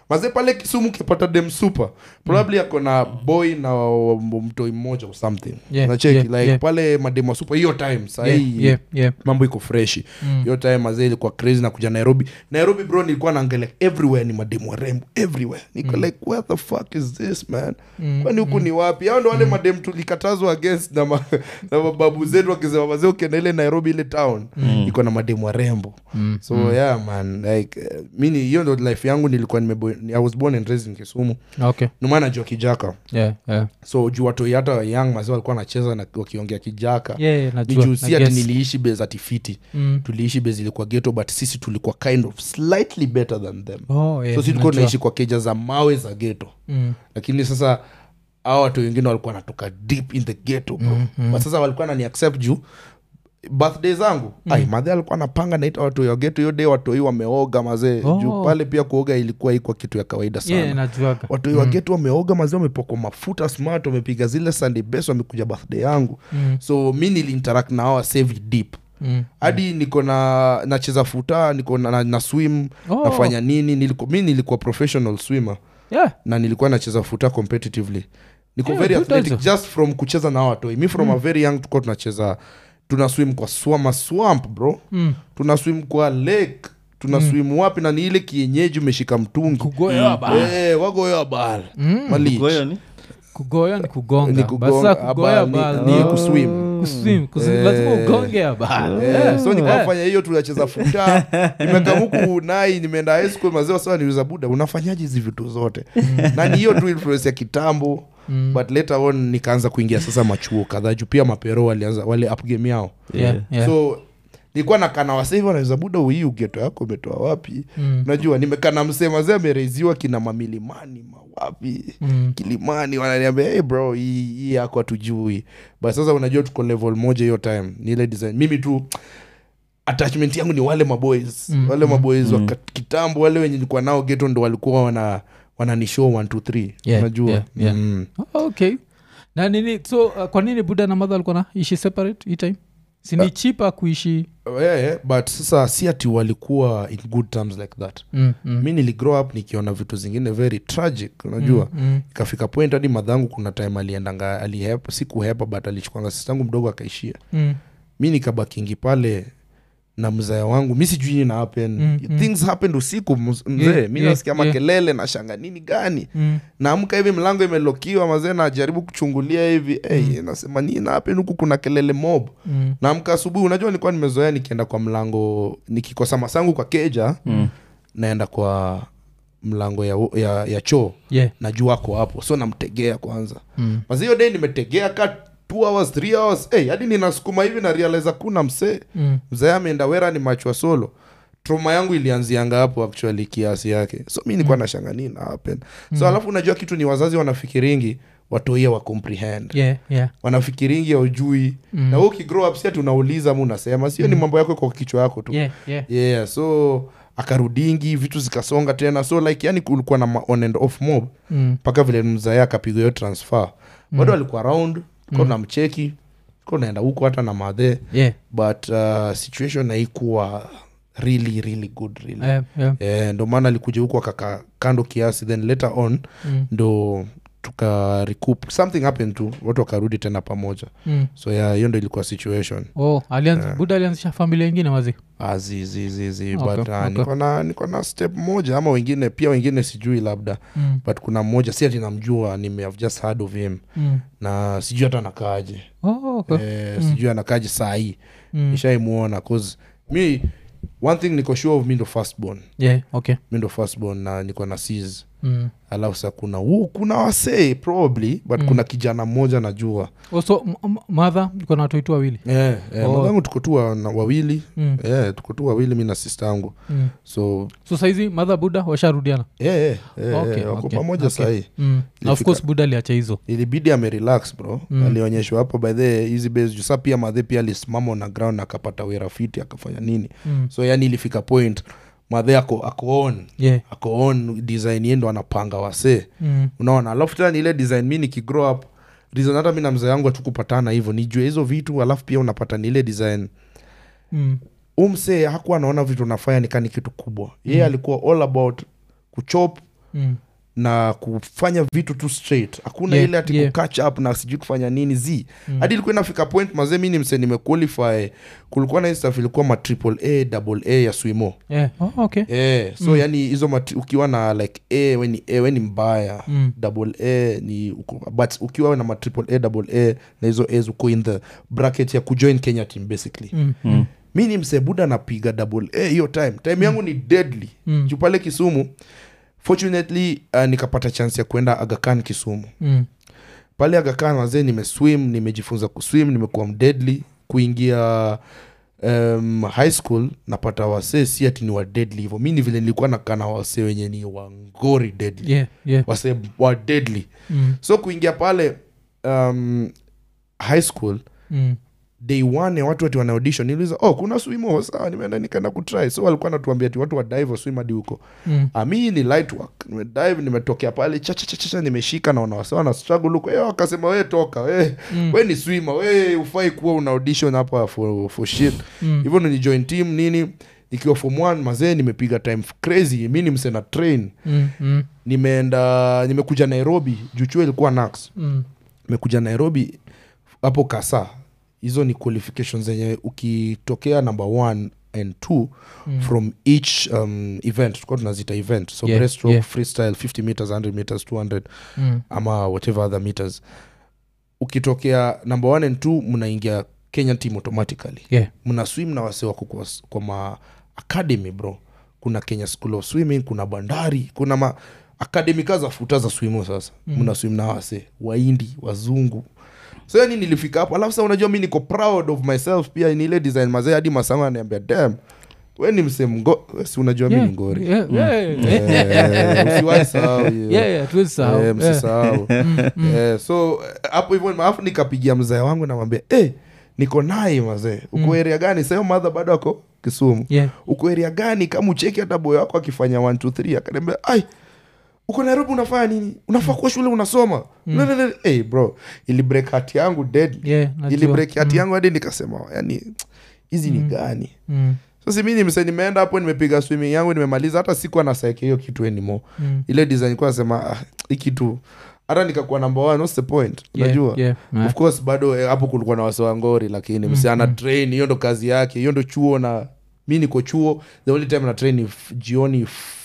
maze pale kisumu ukipata dem super probably ako na boy na mtoi mmoja or something Yeah, nacheki yeah, like yeah. pale mademo super hiyo time sahii Yeah, yeah, yeah. mambo iko freshi hiyo time mazee ilikuwa crazy na kuja nairobi nairobi bro nilikuwa naangalia everywhere ni mademu warembo everywhere niko like where the fuck is this man kwani huku ni wapi hao ndo wale madem tulikatazwa against na, ma, na mababu zetu wakisema mazee ukienda ile nairobi ile town iko na mademu warembo so yeah man like uh, mini hiyo ndo life yangu nilikuwa nimebo i was born and raised in kisumu okay numaa najua kijaka yeah, yeah. so juu watoi hata young mazee walikuwa wanacheza na wakiongea kijaka Yeah, yeah, ni najua, juu si na ati guess. niliishi base atifiti Mm. tuliishi base ilikuwa geto but sisi tulikuwa kind of slightly better than them Oh, yeah, so si tulikuwa najua. tunaishi kwa keja za mawe za geto Mm. lakini sasa hao watu wengine walikuwa wanatoka deep in the ghetto bro mm-hmm. but sasa walikuwa nani accept juu birthday zangu mm. ai madhe alikuwa anapanga naita watu ya geto hiyo day watoi wameoga mazee Oh. juu pale pia kuoga ilikuwa ikuwa kitu ya kawaida sana Yeah, najuaga watoi wa geto wameoga mazee wamepakwa mafuta smart wamepiga zile sunday best wamekuja birthday yangu Mm. so mi niliinteract na hawa save deep Mm. hadi niko na nacheza futa niko na, na, na swim Oh. nafanya nini niliku, mi nilikuwa professional swimmer Yeah. na nilikuwa nacheza futa competitively niko Yeah, very good athletic also. just from kucheza na watoi mi from a very young tukuwa tunacheza tuna swim kwa swama swamp bro Mm. tuna swim kwa lake tuna swim wapi na ni ile kienyeji umeshika mtungi kugoya ba Eh, wagoya bal Malich. Kwa hiyo ni kugoya ni kugonga Ni Basi kugonga, sasa kugoya abal, bal ni- ni ni kuswim kuswim kusi- lazima ugonge abal Eh, so nikafanya hiyo tunacheza futa nimekamuku nai nimeenda high school mazee wasawa niuza buda unafanyaje hizi vitu zote na ni hiyo tu influence ya kitambo Mm. but later on nikaanza kuingia sasa machuo kadhaa juu pia mapero walianza wale upgame yao Yeah, yeah. so nilikuwa nakana wasehivi wanaweza buda hii ugeto yako umetoa wapi Mm. najua nimekana msee mazee amereziwa kina mamilimani mawapi Mm. kilimani wananiambia hey bro hii hii yako hatujui but sasa unajua tuko level moja hiyo time ni ile design mimi tu attachment yangu ni wale maboys Mm, wale mm, maboys wa kat- kitambo wale wenye nilikuwa nao geto ndo walikuwa wana wananishow 1 2 3 Yeah, unajua yeah, yeah. Mm. Oh, okay na nini so uh, kwa nini buda na madha alikuwa na ishi separate hii time sini chipa kuishi yeah, yeah, but sasa si ati walikuwa in good terms like that mm, mm. mi niligrow up nikiona vitu zingine very tragic unajua Mm, mm. ikafika point hadi madhangu kuna time aliendanga alihepa si kuhepa but alichukwanga sistangu mdogo akaishia Mm. mi nikabakingi pale na mzaya wangu mi sijui nini na happen Mm, mm. things happened usiku ms- mzee Yeah, mi yeah, nasikia yeah. makelele na shanga nini gani Mm. naamka hivi mlango imelokiwa mazee najaribu kuchungulia hivi hey, nasema nini na happen huku kuna kelele mob Mm. naamka asubuhi unajua nilikuwa nimezoea nikienda kwa mlango nikikosa masangu kwa keja Mm. naenda kwa mlango ya, ya, ya choo Yeah. najua ako hapo so namtegea kwanza Mm. mazi hiyo day nimetegea ka two hours three hours hey, hadi ninasukuma hivi na realize kuna msee Mm. mzee ameenda wera ni machwa solo troma yangu ilianzianga hapo actually kiasi yake so mi nikuwa nashanga nini na happen so alafu unajua kitu ni wazazi wanafikiringi watoia wa comprehend Yeah, yeah. wanafikiringi aujui Mm. na we ukigrow up si ati unauliza ama unasema sio ni mambo yako kwa kichwa yako tu Yeah, yeah. yeah so akarudingi vitu zikasonga tena so like yani kulikuwa na ma- on and off mob Mm. mpaka vile mzaya akapiga hiyo transfer bado alikuwa around ko na mcheki ko naenda huko hata na madhe Yeah. but uh, situation haikuwa really really good really Yeah, yeah. Eh, ndo maana alikuja huku akaka kando kiasi then later on Mm. ndo tuka recoup something happened tu watu wakarudi tena pamoja Mm. so yeah hiyo ndo ilikuwa situation Oh, alianz, buda alianzisha familia ingine mazi azizizizi Okay, but uh, okay. niko na niko na step moja ama wengine pia wengine sijui labda mm. but kuna mmoja si ati namjua nime have just heard of him mm. na sijui hata anakaaje oh, okay. eh, sijui anakaaje saa hii mm. nishaimuona cause mi one thing niko sure of mi ndo firstborn yeah, okay. mi ndo firstborn na niko na sis mm. alafu sa kuna uh, kuna wasee probably but Mm. kuna kijana mmoja najua oh, so m- m- madha iko na watoitu wawili eh, eh, Oh. mwenzangu tuko tu wa- na- wawili mm. eh, tuko tu wawili mi na sista yangu mm. so so saizi madha buda washarudiana eh, eh, eh, Okay, eh, wako okay, pamoja okay. sahii mm. na of Ilifika- course buda aliacha hizo ilibidi amerelax bro Mm. alionyeshwa hapo by the hizi base juu saa pia madhe pia alisimama na ground na akapata werafiti akafanya nini mm. so yani ilifika point madhe ako ako on yeah. ako on design yendo anapanga wasee mm. unaona alafu tena ni ile design mi nikigrow up reason hata mi na mzee yangu hatukupatana hivyo nijue hizo vitu alafu pia unapata ni ile design Mm. umsee hakuwa anaona vitu nafanya nikani kitu kubwa yeye alikuwa all about kuchop Mm. na kufanya vitu tu straight hakuna Yeah, ile ati yeah. kukatch up na sijui kufanya nini z hadi ilikuwa inafika point mazee mi ni mse nimequalify kulikuwa na hii stuff ilikuwa ma triple a double a ya swimo Yeah. Oh, okay. Eh, so yani hizo mati- ukiwa na like a we ni, a, we ni mbaya Mm. double a ni uko, but ukiwa na ma triple a double a na hizo as uko in the bracket ya kujoin kenya team basically Mm. Mm. mi ni msebuda napiga double a hiyo time time yangu ni deadly Mm. juu pale kisumu fortunately uh, nikapata chance ya kwenda agakan kisumu Mm. pale agakan wazee nimeswim nimejifunza kuswim nimekuwa mdeadly kuingia um, high school napata wasee si ati ni wa deadly hivo mi ni vile nilikuwa nakaa na wasee wenye ni wangori deadly Yeah, yeah. wasee wa deadly Mm. so kuingia pale um, high school Mm. day one ya watu ati wana audition niliuliza oh kuna swimo sawa nimeenda nikaenda kutry so walikuwa natuambia ati watu wa dive swim hadi huko Mm. Ah, mi ni light work nimedive nimetokea pale chachachacha nimeshika naona wasawa na struggle huko Eh, wakasema we toka we, Mm. we ni swimmer we ufai kuwa una audition hapa for, for shit Mm. hivyo ndo ni join team nini nikiwa form one mazee nimepiga time crazy mi ni msena train Mm. Mm. nimeenda nimekuja nairobi juchua ilikuwa nax Mm. nimekuja nairobi hapo kasa hizo ni qualifications zenye ukitokea number one and two Mm. from each um, event tulikuwa tunazita event so Yeah, breaststroke yeah. freestyle 50 meters 100 meters 200 Mm. ama whatever other meters ukitokea number one and two mnaingia kenyan team automatically Yeah. mna swim na wase wako kwa, kwa ma academy bro kuna kenya school of swimming kuna bandari kuna ma academy ka za futa za swimo sasa Mm. mna swim na wase waindi wazungu so yani nilifika hapo alafu sa unajua mi niko proud of myself pia ni ile design mazee hadi masango aniambia dam we ni msemgo si unajua mi Yeah. ni ngori Yeah, yeah, yeah. Eh, usiwahi sahau hiyo. Yeah, yeah, hatuwezi sahau. Eh, Yeah. msisahau Eh, so eh, hapo hivyo alafu nikapigia mzee wangu namwambia eh, niko nai mazee uko Mm. area gani sayo madha bado ako kisumu Yeah. uko area gani kama ucheki hata boy wako akifanya 1 2 3 akaniambia ai uko nairobi unafanya nini unafaa kuwa shule unasoma mm. hey, bro ili break hati yangu dead Yeah, najua. ili break hati yangu hadi nikasema yani hizi ni Mm. gani Mm. so si mi nimse nimeenda hapo nimepiga swimming yangu nimemaliza hata siku anasaeke hiyo kitu anymore Mm. ile design kuwa nasema ah, hii kitu hata nikakuwa number one what's the point Yeah, unajua yeah, yeah. of course bado eh, hapo kulikuwa na wasewangori lakini mm, msi ana train hiyo ndo kazi yake hiyo ndo chuo na mi niko chuo the only time na train ni f- jioni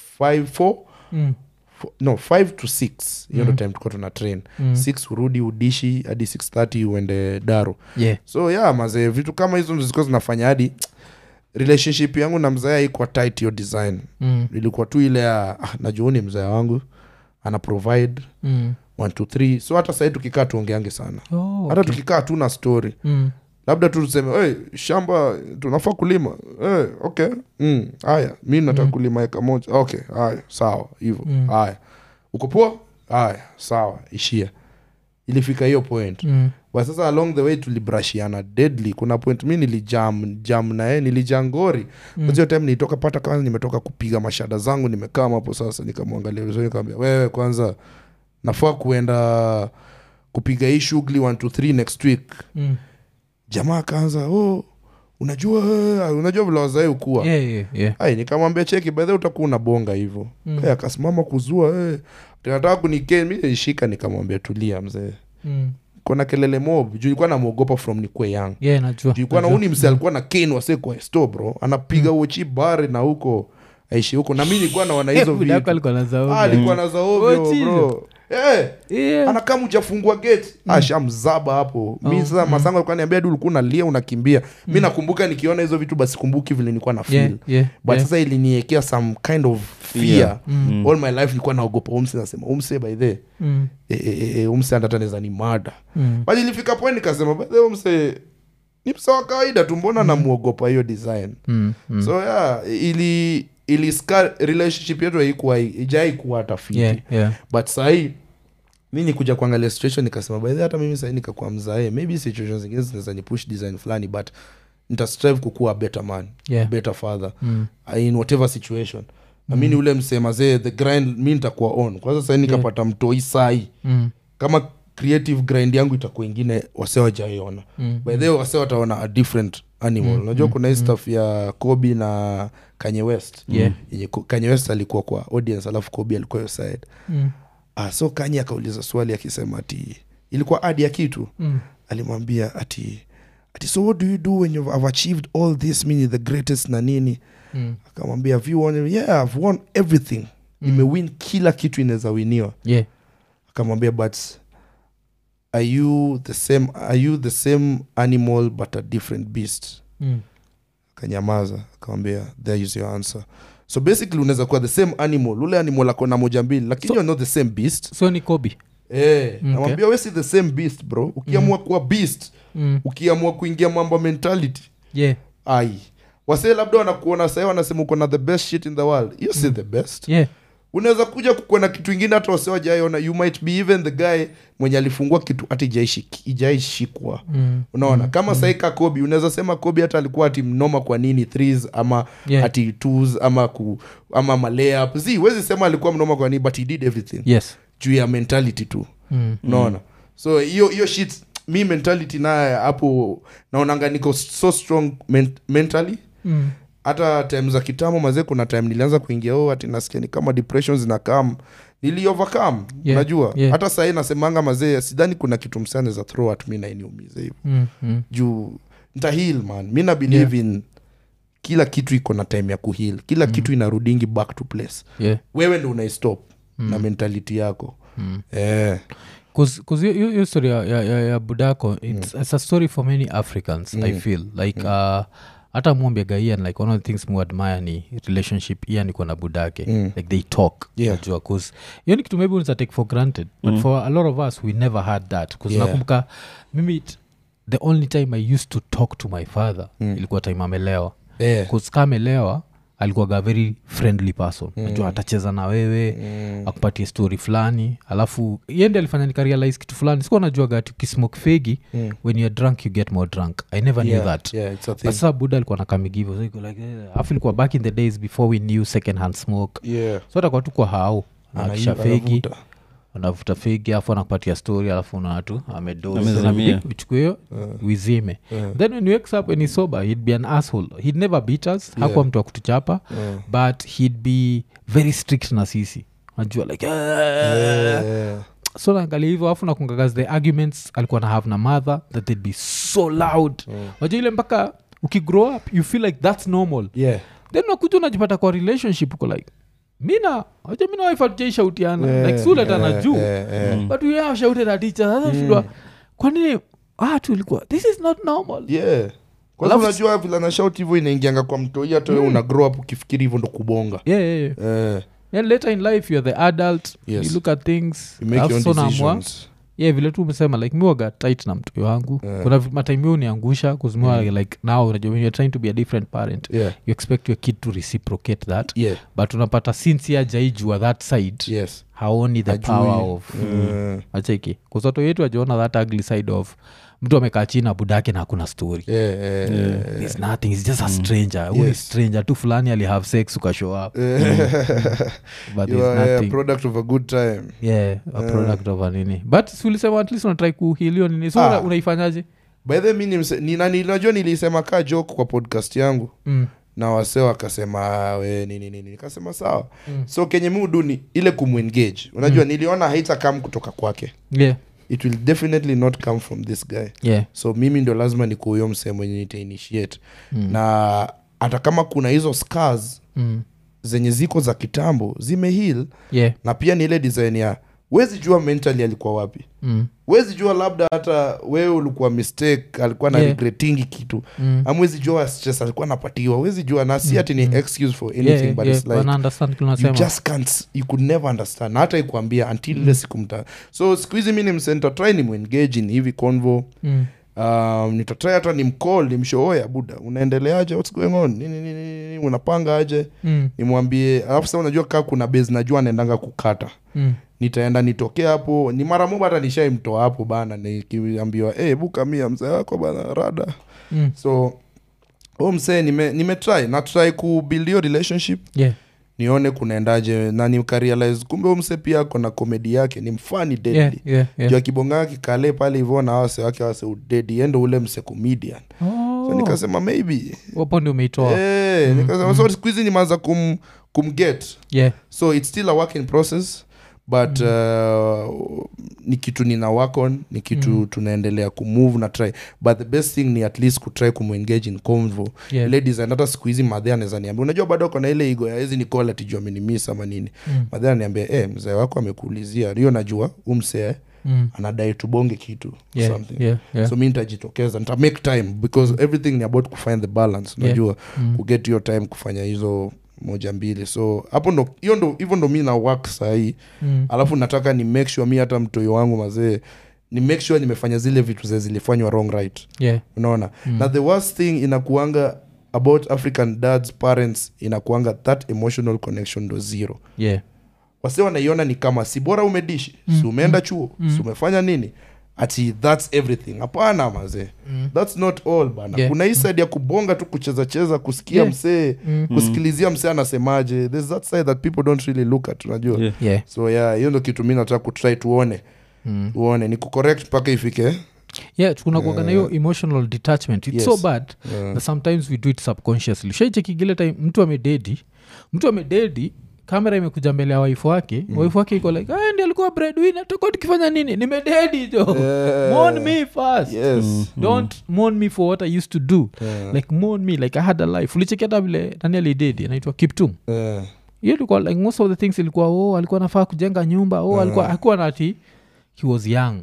5 4 Mm. no 5 to 6 hiyo ndo Mhm. time tulikuwa tuna train Mm. 6 urudi udishi hadi 630 uende daro Yeah. so yeah mazee vitu kama hizo ndo zilikuwa zinafanya hadi relationship yangu na mzee haikuwa tight hiyo design Mm. ilikuwa tu ile ya ah, najua ni mzee wangu ana provide Mm. 1 2 3 so hata sahii tukikaa tuongeange sana Oh, hata okay. tukikaa tu na story Mm. labda tu tuseme hey, shamba tunafaa kulima hey, okay mm, haya mi nataka Mm. kulima eka moja okay haya sawa hivo Mm. haya uko poa haya sawa ishia ilifika hiyo point Mm. but sasa along the way tulibrashiana deadly kuna point mi nilijam jam naye nilijaa ngori Mm. hiyo time nilitoka pata kwanza nimetoka kupiga mashada zangu nimekaa hapo sasa nikamwangalia vizuri nikamwambia wewe kwanza nafaa kuenda kupiga hii shughuli 1 2 3 next week Mm. jamaa akaanza oh, unajua eh, unajua vile wazai ukuwa Yeah, yeah, yeah. ai nikamwambia cheki bedhe utakuwa unabonga hivyo Mm. Eh, akasimama kuzua eh. tinataka kunikee mi nilishika nikamwambia tulia mzee Mm. kona kelele mob juu ilikuwa namwogopa from nikwe yang Yeah, najua. juu ilikuwa na najua. uni mse alikuwa na ken wase kwa sto bro anapiga mm. uochi bare na huko aishi huko na mi nilikuwa naona hizo Buda yako vitu alikuwa na zaoga. Ah, alikuwa na zaovyo Uochi bro Eh, Yeah. anakaa mjafungua gate ashamzaba hapo mi Oh, sasa mm. masango alikuwa niambia du ulikuwa unalia unakimbia mi nakumbuka nikiona hizo vitu basi kumbuki vile nilikuwa na feel Yeah, yeah, but yeah. sasa iliniekea some kind of fear Fear. Mm. all my life nilikuwa naogopa umse nasema umse by the Mm. e, e, e, umse andataneza ni mada Mm. but ilifika point nikasema by the way, umse ni mse wa kawaida tu mbona namuogopa hiyo design Mm. Mm. so yeah ili ili scar relationship yetu haikuwa ijai kuwa hata fiti Yeah, yeah. but sahii mi nikuja kuangalia situation nikasema by the way, hata mimi sahii nikakuwa mzae maybe situation zingine zinaweza ni push design fulani but nitastrive kukuwa a better man Yeah. better father Mm. in whatever situation mm. amini ule msemazee the grind mi nitakuwa on kwanza sahii nikapata mtoi sai Mm. kama creative grind yangu itakuwa ingine wase wajaiona Mm. by the way wase wataona a different animal unajua kuna hii stuff ya kobi na kanye west Yeah. yenye Ko- kanye west alikuwa kwa audience alafu kobi alikuwa hiyo side Mm. ah, so kanye akauliza swali akisema ati ilikuwa adi ya kitu Mm. alimwambia ati ati so what do you do when you have achieved all this meaning the greatest na nini Mm. akamwambia have you won yeah i've won everything nimewin kila kitu inaweza winiwa Yeah. akamwambia but are you the same are you the same animal but a different beast Mm. akanyamaza akamwambia there is your answer so basically unaweza kuwa the same animal ule animal ako na moja mbili lakini So- you're not the same beast so ni kobi eh Okay. namwambia we si the same beast bro ukiamua kuwa beast mm. ukiamua kuingia mambo ya mentality yeah. ai wasee labda wanakuona sahii wanasema uko na the best shit in the world hiyo si the best yeah. unaweza kuja kukuwa na kitu ingine hata wasiwajaiona you might be even the guy mwenye alifungua kitu hata ijaishi- ijaishikwa Mm. unaona kama mm. saika kobi unaweza sema kobi hata alikuwa ati mnoma kwa nini threes ama Yeah. ati twos ama ku, ama malayup zi wezi sema alikuwa mnoma kwa nini but he did everything yes juu ya mentality tu mm. unaona so hiyo hiyo shit mi mentality naye hapo naonanga niko so strong men- mentally Mm. hata time za kitamo mazee kuna time nilianza kuingia oh, ati nasikia ni kama depression zinakam nili overcome Yeah, unajua yeah. hata sahii nasemanga mazee sidhani kuna kitu msane za throw at mi nainiumiza hivo Mm. Mm. juu ntahil man mi na believe in kila kitu iko na time ya kuhil kila kitu inarudingi back to place yeah. wewe ndo unaistop na mentality yako Mm. eh. hiyo story ya, ya, ya, ya budako it's, it's a story for many africans i feel like uh, hata mwambiaga ian like one of the things mu admire ni relationship ian iko na budake Mm. like they talk Yeah. najua cause hiyo ni kitu maybe unaweza take for granted but for a lot of us we never had that bcause Yeah. nakumbuka mimi it- the only time i used to talk to my father ilikuwa time amelewa Eh. bcause ka amelewa alikuwaga very friendly person mm. najua atacheza na wewe mm. akupatie story fulani alafu yende alifanya nikarealize kitu fulani sikuwa najuaga ati ukismoke fegi mm. when you're drunk you get more drunk i never Yeah, knew that yeah, it's a thing. but sasa buda alikuwa nakamigivo so iko like eh, alafu ilikuwa back in the days before we knew second hand smoke Yeah. so atakuwa tu kwa hao Ana- akisha fegi anavuta. anavuta fegi alafu anakupatia story alafu unatu Amezimia. amedouchukue hiyo uizime then when he wakes up and he's sober he'd be an asshole he'd never beat us hakuwa mtu wa kutuchapa but he'd be very strict na sisi najua like "Ah." Eh. so naangalia hivyo alafu nakungagazi the arguments alikuwa na have na mother that they'd be so loud najua ile mpaka ukigrow up you feel like that's normal Yeah. then nakuja unajipata kwa relationship uko like mina aja mina wife hatujai Eh, like suletana eh, juu eh, eh. but we have shouted at each other sasa shindwa kwanini watu ilikuwa this is not normal yeah kwanza Alafu- unajua vile nashout hivyo inaingianga kwa mtoi hata wewe una grow up ukifikiri hivyo ndo kubonga yeah, yeah, yeah. eh, And later in life you're the adult Yes. you look at things you make your alafu own so naamua decisions yeah vile tu umesema like miwaga tight na mtoi wangu Yeah. kuna matime uniangusha kuzimiwa like now unajua when you're trying to be a different parent yeah you expect your kid to reciprocate that yeah but unapata since ajaijua that side yes haoni the Hajui. power of Eh, acheki kusoto yetu ajaona that ugly side of mtu amekaa chini na budake na hakuna story yeah, eh, eh, It's nothing it's just a stranger Huyu ni Yes. stranger tu fulani alihave sex ukashow up but you there's are a nothing product of a good time yeah a product of a nini but si ulisema at least unatrai kuhilio nini so Ah. una- unaifanyaje by the mi nimse- nina- ninajua nilisema kaa joke kwa podcast yangu mm. na wase wakasema "Ah, we nini nini nikasema sawa so kenye mi udu ni ile kumwengage unajua niliona haitakam kutoka kwake yeah it will definitely not come from this guy yeah so mimi ndo lazima nikuhuyo msee mwenye nitainitiate mm. na hata kama kuna hizo scars mm. zenye ziko za kitambo zimehil yeah na pia ni ile design ya wezi jua mentally alikuwa wapi mm. wezi jua labda hata wewe ulikuwa mistake alikuwa na Yeah. regretingi kitu Mm. amwezi jua stress alikuwa anapatiwa wezi jua na si ati ni excuse for anything yeah, but yeah. it's like wana understand kile you unasema just can't you could never understand na hata ikuambia until ile siku mta so siku hizi mi ni msenta try ni muengage in hivi convo mm. um, nitatry hata ni mcall nimshooya buda unaendeleaje what's going on nini nini nini unapanga aje Mm. nimwambie alafu sa unajua kaa kuna base najua anaendanga kukata Mm. nitaenda nitokea hapo ni mara moja hata nishaimtoa hapo bana nikiambiwa hey, buka mia mzee wako bana rada Mm. so u msee nime, nime try na try kubuild hiyo relationship yeah nione kunaendaje na nikarealize kumbe u msee pia ako na komedi yake ni mfani deadly yeah yeah juu yeah akibongaa kikale pale hivyo na wase wake wase udedi endo ule mse comedian oh so nikasema maybe hapo ndio umeitoa Eh, nikasema so siku hizi nimeanza kum, kumget yeah so it's still a work in process but uh, ni kitu nina work on ni kitu Mm. tunaendelea kumove na try but the best thing ni at least kutry kumengage in convo yeah ladies and hata siku hizi madhe anaweza niambia unajua bado kona ile igo ya hizi nikola tijua amenimis ama nini Mm. madhe ananiambia eh mzee wako amekuulizia hiyo najua umsee mm. anadai tubonge kitu yeah something yeah yeah so mi nitajitokeza nita make time because everything ni about kufind the balance Yeah. unajua Mm. kuget hiyo time kufanya hizo moja mbili so hapo ndo hiyo ndo hivyo ndo mi na work sahii Mm. alafu nataka ni make sure mi hata mtoi wangu mazee ni make sure nimefanya zile vitu ze zilifanywa wrong right yeah unaona Mm. na the worst thing inakuanga about african dads parents inakuanga that emotional connection ndo zero yeah wase wanaiona ni kama si bora umedishi Mm, si umeenda chuo mm. si umefanya nini ati thats everything hapana mazee Mm. thats not all bana Yeah. kuna hii side ya kubonga tu kuchezacheza kusikia Yeah. msee Mm. kusikilizia msee anasemaje there's that side that people don't really look at unajua Yeah. yeah so yeah hiyo ndo kitu mi nataka kutry tuone mm. tuone ni kucorrect mpaka ifike yeah kunakuaga na hiyo emotional detachment it's Yes. so bad Yeah. that sometimes we do it subconsciously shaichekigile time mtu amededi mtu amededi kamera imekuja mbele ya waifu wake mm. waifu wake iko like "Ah, ndi alikuwa breadwinner tuko tukifanya nini nimededi jo Yeah. mourn me first yes don't mourn me for what i used to do Yeah. like mourn me like i had a life ulichekiata vile nani alidedi anaitwa kiptum Yeah. hiyo ilikuwa like most of the things ilikuwa oh alikuwa nafaa kujenga nyumba oh alikuwa akuwa nati he was young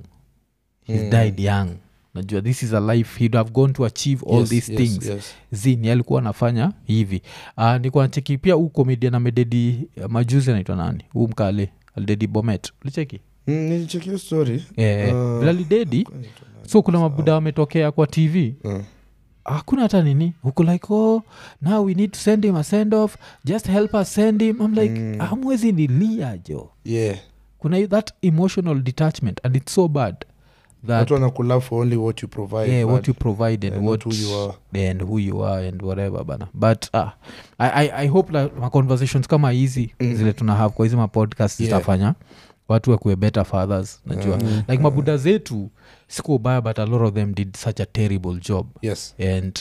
he Mm. died young najua this is a life he'd have gone to achieve all Yes, these yes, things yes. zini alikuwa anafanya hivi uh, nikuwa nacheki pia huu comedian amededi uh, majuzi anaitwa nani huu mkale alidedi bomet ulicheki Mm, nilicheck hiyo story eh, Ah. vile alidedi so kuna mabuda wametokea kwa tv Mm. hakuna hata nini huku like oh now we need to send him a send off just help us send him i'm like Mm. amwezi nilia jo yeah kuna hi- that emotional detachment and it's so bad that watu wanakula for only what you provide yeah, what but- you provide and and what not who you are. and who you are and whatever bana but uh, I, I, i hope like, ma conversations kama hizi Mhm. zile tuna have kwa hizi mapodcast Yeah. zitafanya watu wakuwe better fathers najua Mhm. like mabuda zetu siku ubaya but a lot of them did such a terrible job yes and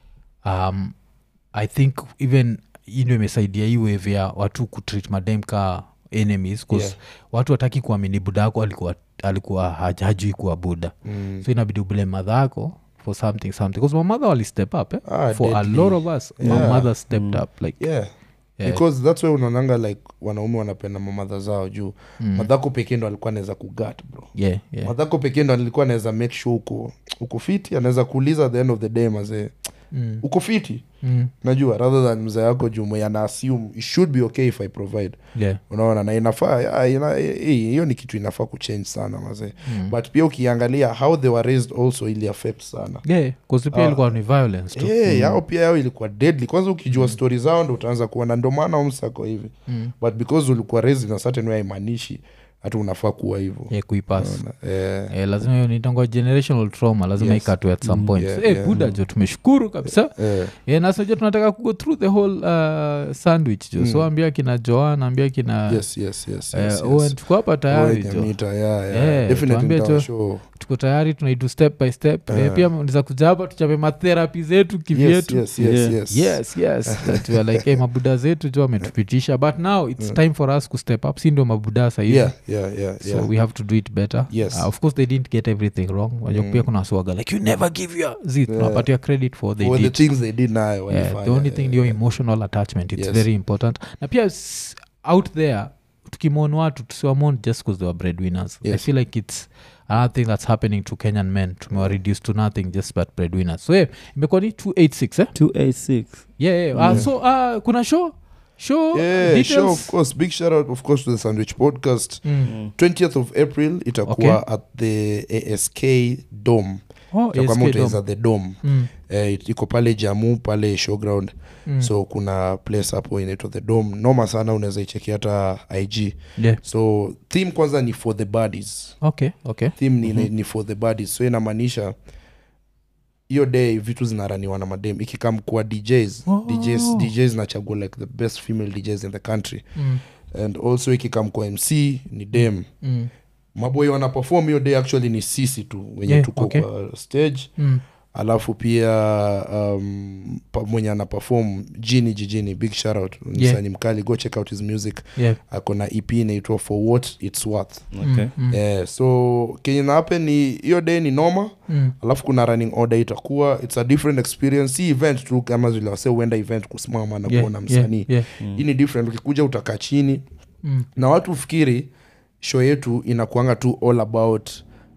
um, i think even ino imesaidia hii wave ya watu kutreat madem ka enemies 'cause Yeah. watu wataki kuamini buda ako alikuwa alikuwa haj- hajui kuwa buda mm. so inabidi ubule madha ako for something something bcause mamadha wali step up eh? Ah, for a deadly. lot of us Yeah. my mother stepped Mm. up like yeah Yeah. because that's why unaonanga like wanaume wanapenda mamadha zao juu mm, madhako pekee ndo alikuwa anaweza kugat bro yeah, yeah. madhako pekee ndo alikuwa anaweza make sure uko uko fiti anaweza kuuliza at the end of the day mazee Mm, uko fiti mm, najua rather than mzee yako juu mwenye ana assume it should be okay if i provide yeah, unaona na inafaa ya, ina- hii- hiyo ni kitu inafaa kuchange sana mazee mm. but pia ukiangalia how they were raised also ili affect sana yeah, 'cause pia Ah. ilikuwa ni violence tu yeah, yao pia yao ilikuwa deadly kwanza ukijua stori zao ndo utaanza kuona ndo maana umsako hivi Mm. but because ulikuwa raised in a certain way haimaanishi hata unafaa kuwa hivyo yeah, kuipas Unaona? Eh, Eh, lazima hiyo nitango generational trauma lazima Yes. ikatwe at some Mm, point yeah, Eh, yeah. buda jo tumeshukuru kabisa eh, yeah, nasoja tunataka kugo through the whole uh, sandwich jo Mm. so ambia kina joan ambia kina yes, yes, yes, eh, yes, Owen, yes. tuko hapa tayari Owen jo Nyamita, yeah, yeah. Eh, Definitely tuambie tu- nitawashow. tuko tayari tunaidu step by step eh, Eh. pia niza kuja hapa tuchape matherapi zetu Yes, kivyetu yes, yes, Yeah. yes. yes yes that we are like hey, mabuda zetu jo ametupitisha but now it's Mm. time for us kustep up si ndio mabuda sahizi Yeah, yeah, yeah, so yeah. we have to do it better Yes. uh, of course they didn't get everything wrong wajua Mm. pia kuna swaga like you never give your zi tunapatia credit for they For the did things they did nayo yeah, walifanya, the only yeah, thing yeah, ndio yeah. emotional attachment it's Yes. very important na pia s- out there tukimon watu tusiwamon just because they were breadwinners i Yes. feel like it's another thing that's happening to kenyan men tumewa reduced to nothing just but breadwinners so yeah, imekuwa ni 286 eh? 286 yeah, yeah. Uh, so uh, kuna show show Yeah, details sure, of course. Big shout out, of course, to the Sandwich Podcast. Mm. 20th of April itakuwa at the ASK Dome. Oh, Itakuwa ASK moto Dome. is at the Dome. Mm, Eh, it- iko pale Jamu pale showground mm. so kuna place hapo inaitwa the Dome. Noma sana unaweza icheki hata IG. yeah. So theme kwanza ni for the bodies. okay okay Theme ni, ni for the bodies. So inamaanisha hiyo day vitu zinaraniwa na madem ikikam kuwa DJs, Oh. DJs, DJs nachagua like the best female DJs in the country mm. and also ikikam kwa mc ni dem Mm. maboy wana perform hiyo day actually ni sisi tu wenye Yeah, tuko okay. kwa stage Mm. alafu pia um, pa- mwenye ana perform jini jijini big shoutout Yeah. msani mkali go check out his music yeah. ako na ep inaitwa for what its worth okay. Mm, mm, yeah, so kenye nahape ni hiyo day ni noma mm. alafu kuna running order itakuwa its a different experience si event tu kama vile wase huenda event kusimama na Yeah, kuona yeah, msanii yeah. hii ni different ukikuja utakaa chini Mm. na watu fikiri show yetu inakuanga tu all about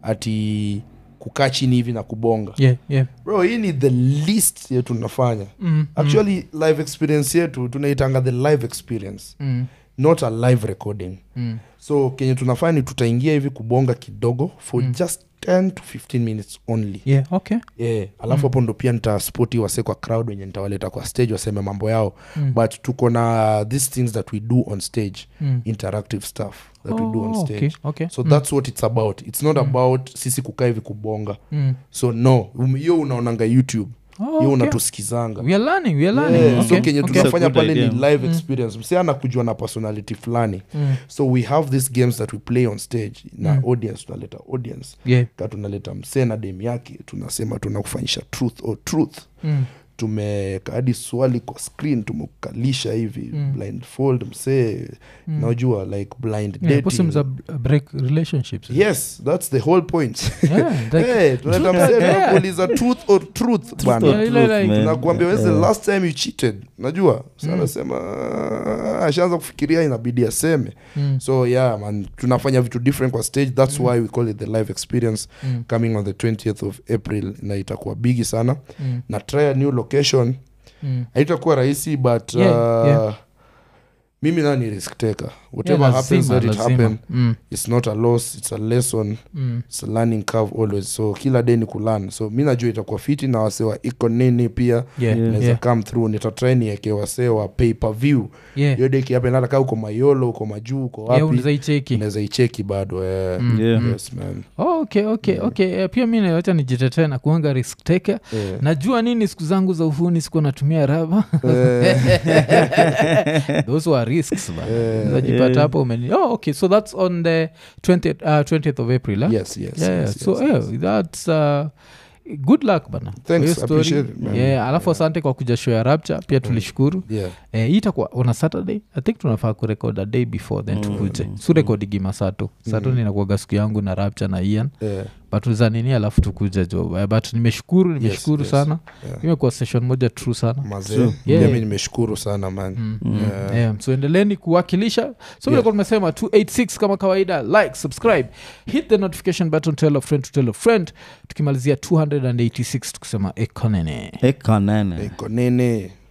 ati kukaa chini hivi na kubonga Yeah, yeah. bro hii ni the least yetu tunafanya Mm, actually live experience yetu tunaitanga the live experience mm, not a live recording mm. so kenye tunafanya ni tutaingia hivi kubonga kidogo for Mm. just 10 to 15 minutes only yeah okay yeah. alafu hapo ndo pia nitaspoti wase kwa crowd wenye nitawaleta kwa stage waseme mambo yao Mm. but tuko na these things that we do on stage Mm. interactive stuff that we do on Oh, stage okay, okay. so Mm, that's what it's about it's not about sisi kukaa hivi kubonga mm. so no um, hiyo unaonanga youtube Oh, hiyo okay. unatusikizanga we are learning we are learning Yeah, okay. so kenye okay. tunafanya It's a good pale ni idea. live experience msi anakujwa na personality fulani Mm. so we have these games that we play on stage na Mm. audience tunaleta audience yeah ka tunaleta msee na dem yake tunasema tunakufanyisha truth or truth mm. tumeka hadi swali kwa screen tumekukalisha hivi Mm. blindfold msee Mm. najua like blind yeah, dating. possums are b- break relationships yes that's the whole point yeah like, hey, tunaleta Truth or msee dare. tunakuuliza truth or truth bwana Yeah, ile like- man. tunakuambia when's the Yeah. last time you cheated najua Mm. sanasema ashaanza kufikiria inabidi aseme mm. so yeah man tunafanya vitu different kwa stage that's why we call it the live experience Mm. coming on the 20th of april na itakuwa bigi sana Mm. na try a new location Mm. haitakuwa rahisi but Yeah, uh, yeah. mimi naa ni risk taker whatever Yeah, happens lazima, let it lazima. happen Mm. it's not a loss it's a lesson Mm. it's a learning curve always so kila day ni kulan so mi najua itakuwa fiti na wasee wa iko nini pia Yeah, Yeah. naweza yeah, come through nitatry nieke wasee wa pay per view yeah. hiyo deki hapa hata kaa uko mayolo uko majuu uko Yeah, wapi unaweza icheki unaweza icheki bado eh. Mm, Yeah. mm. yes man Oh, okay okay okay Eh, pia mi nawacha nijitetee na kuanga risk taker Eh. najua nini siku zangu za uhuni sikuwa natumia raba Eh, those were risks ba. Eh, Unajipata yeah. hapo umeni oh, okay so that's on the 20th, uh, 20th of april eh? yes yes, yeah, yes, so yes, yeah, yes. that's uh, good luck bana kwa Thanks, hiyo story. appreciate it, man. yeah, alafu Yeah. asante kwa kuja show ya rapture pia tulishukuru yeah eh, hii itakuwa on a saturday i think tunafaa kurekod a day before then Mm, tukuje mm, su rekodigima sato sato Mm. ninakuaga siku yangu na rapture na ian yeah but za nini alafu tukuja jo Eh, but nimeshukuru nimeshukuru yes. sana yeah imekuwa session moja true sana mazee True. pia Yeah. mi nimeshukuru sana man Mm. Mm. Yeah. Yeah, so endeleni kuwakilisha so vile Yeah. kwa tumesema 286 kama kawaida like subscribe hit the notification button tell a friend to tell a friend tukimalizia 286 tukisema ekonene ekanene iko nini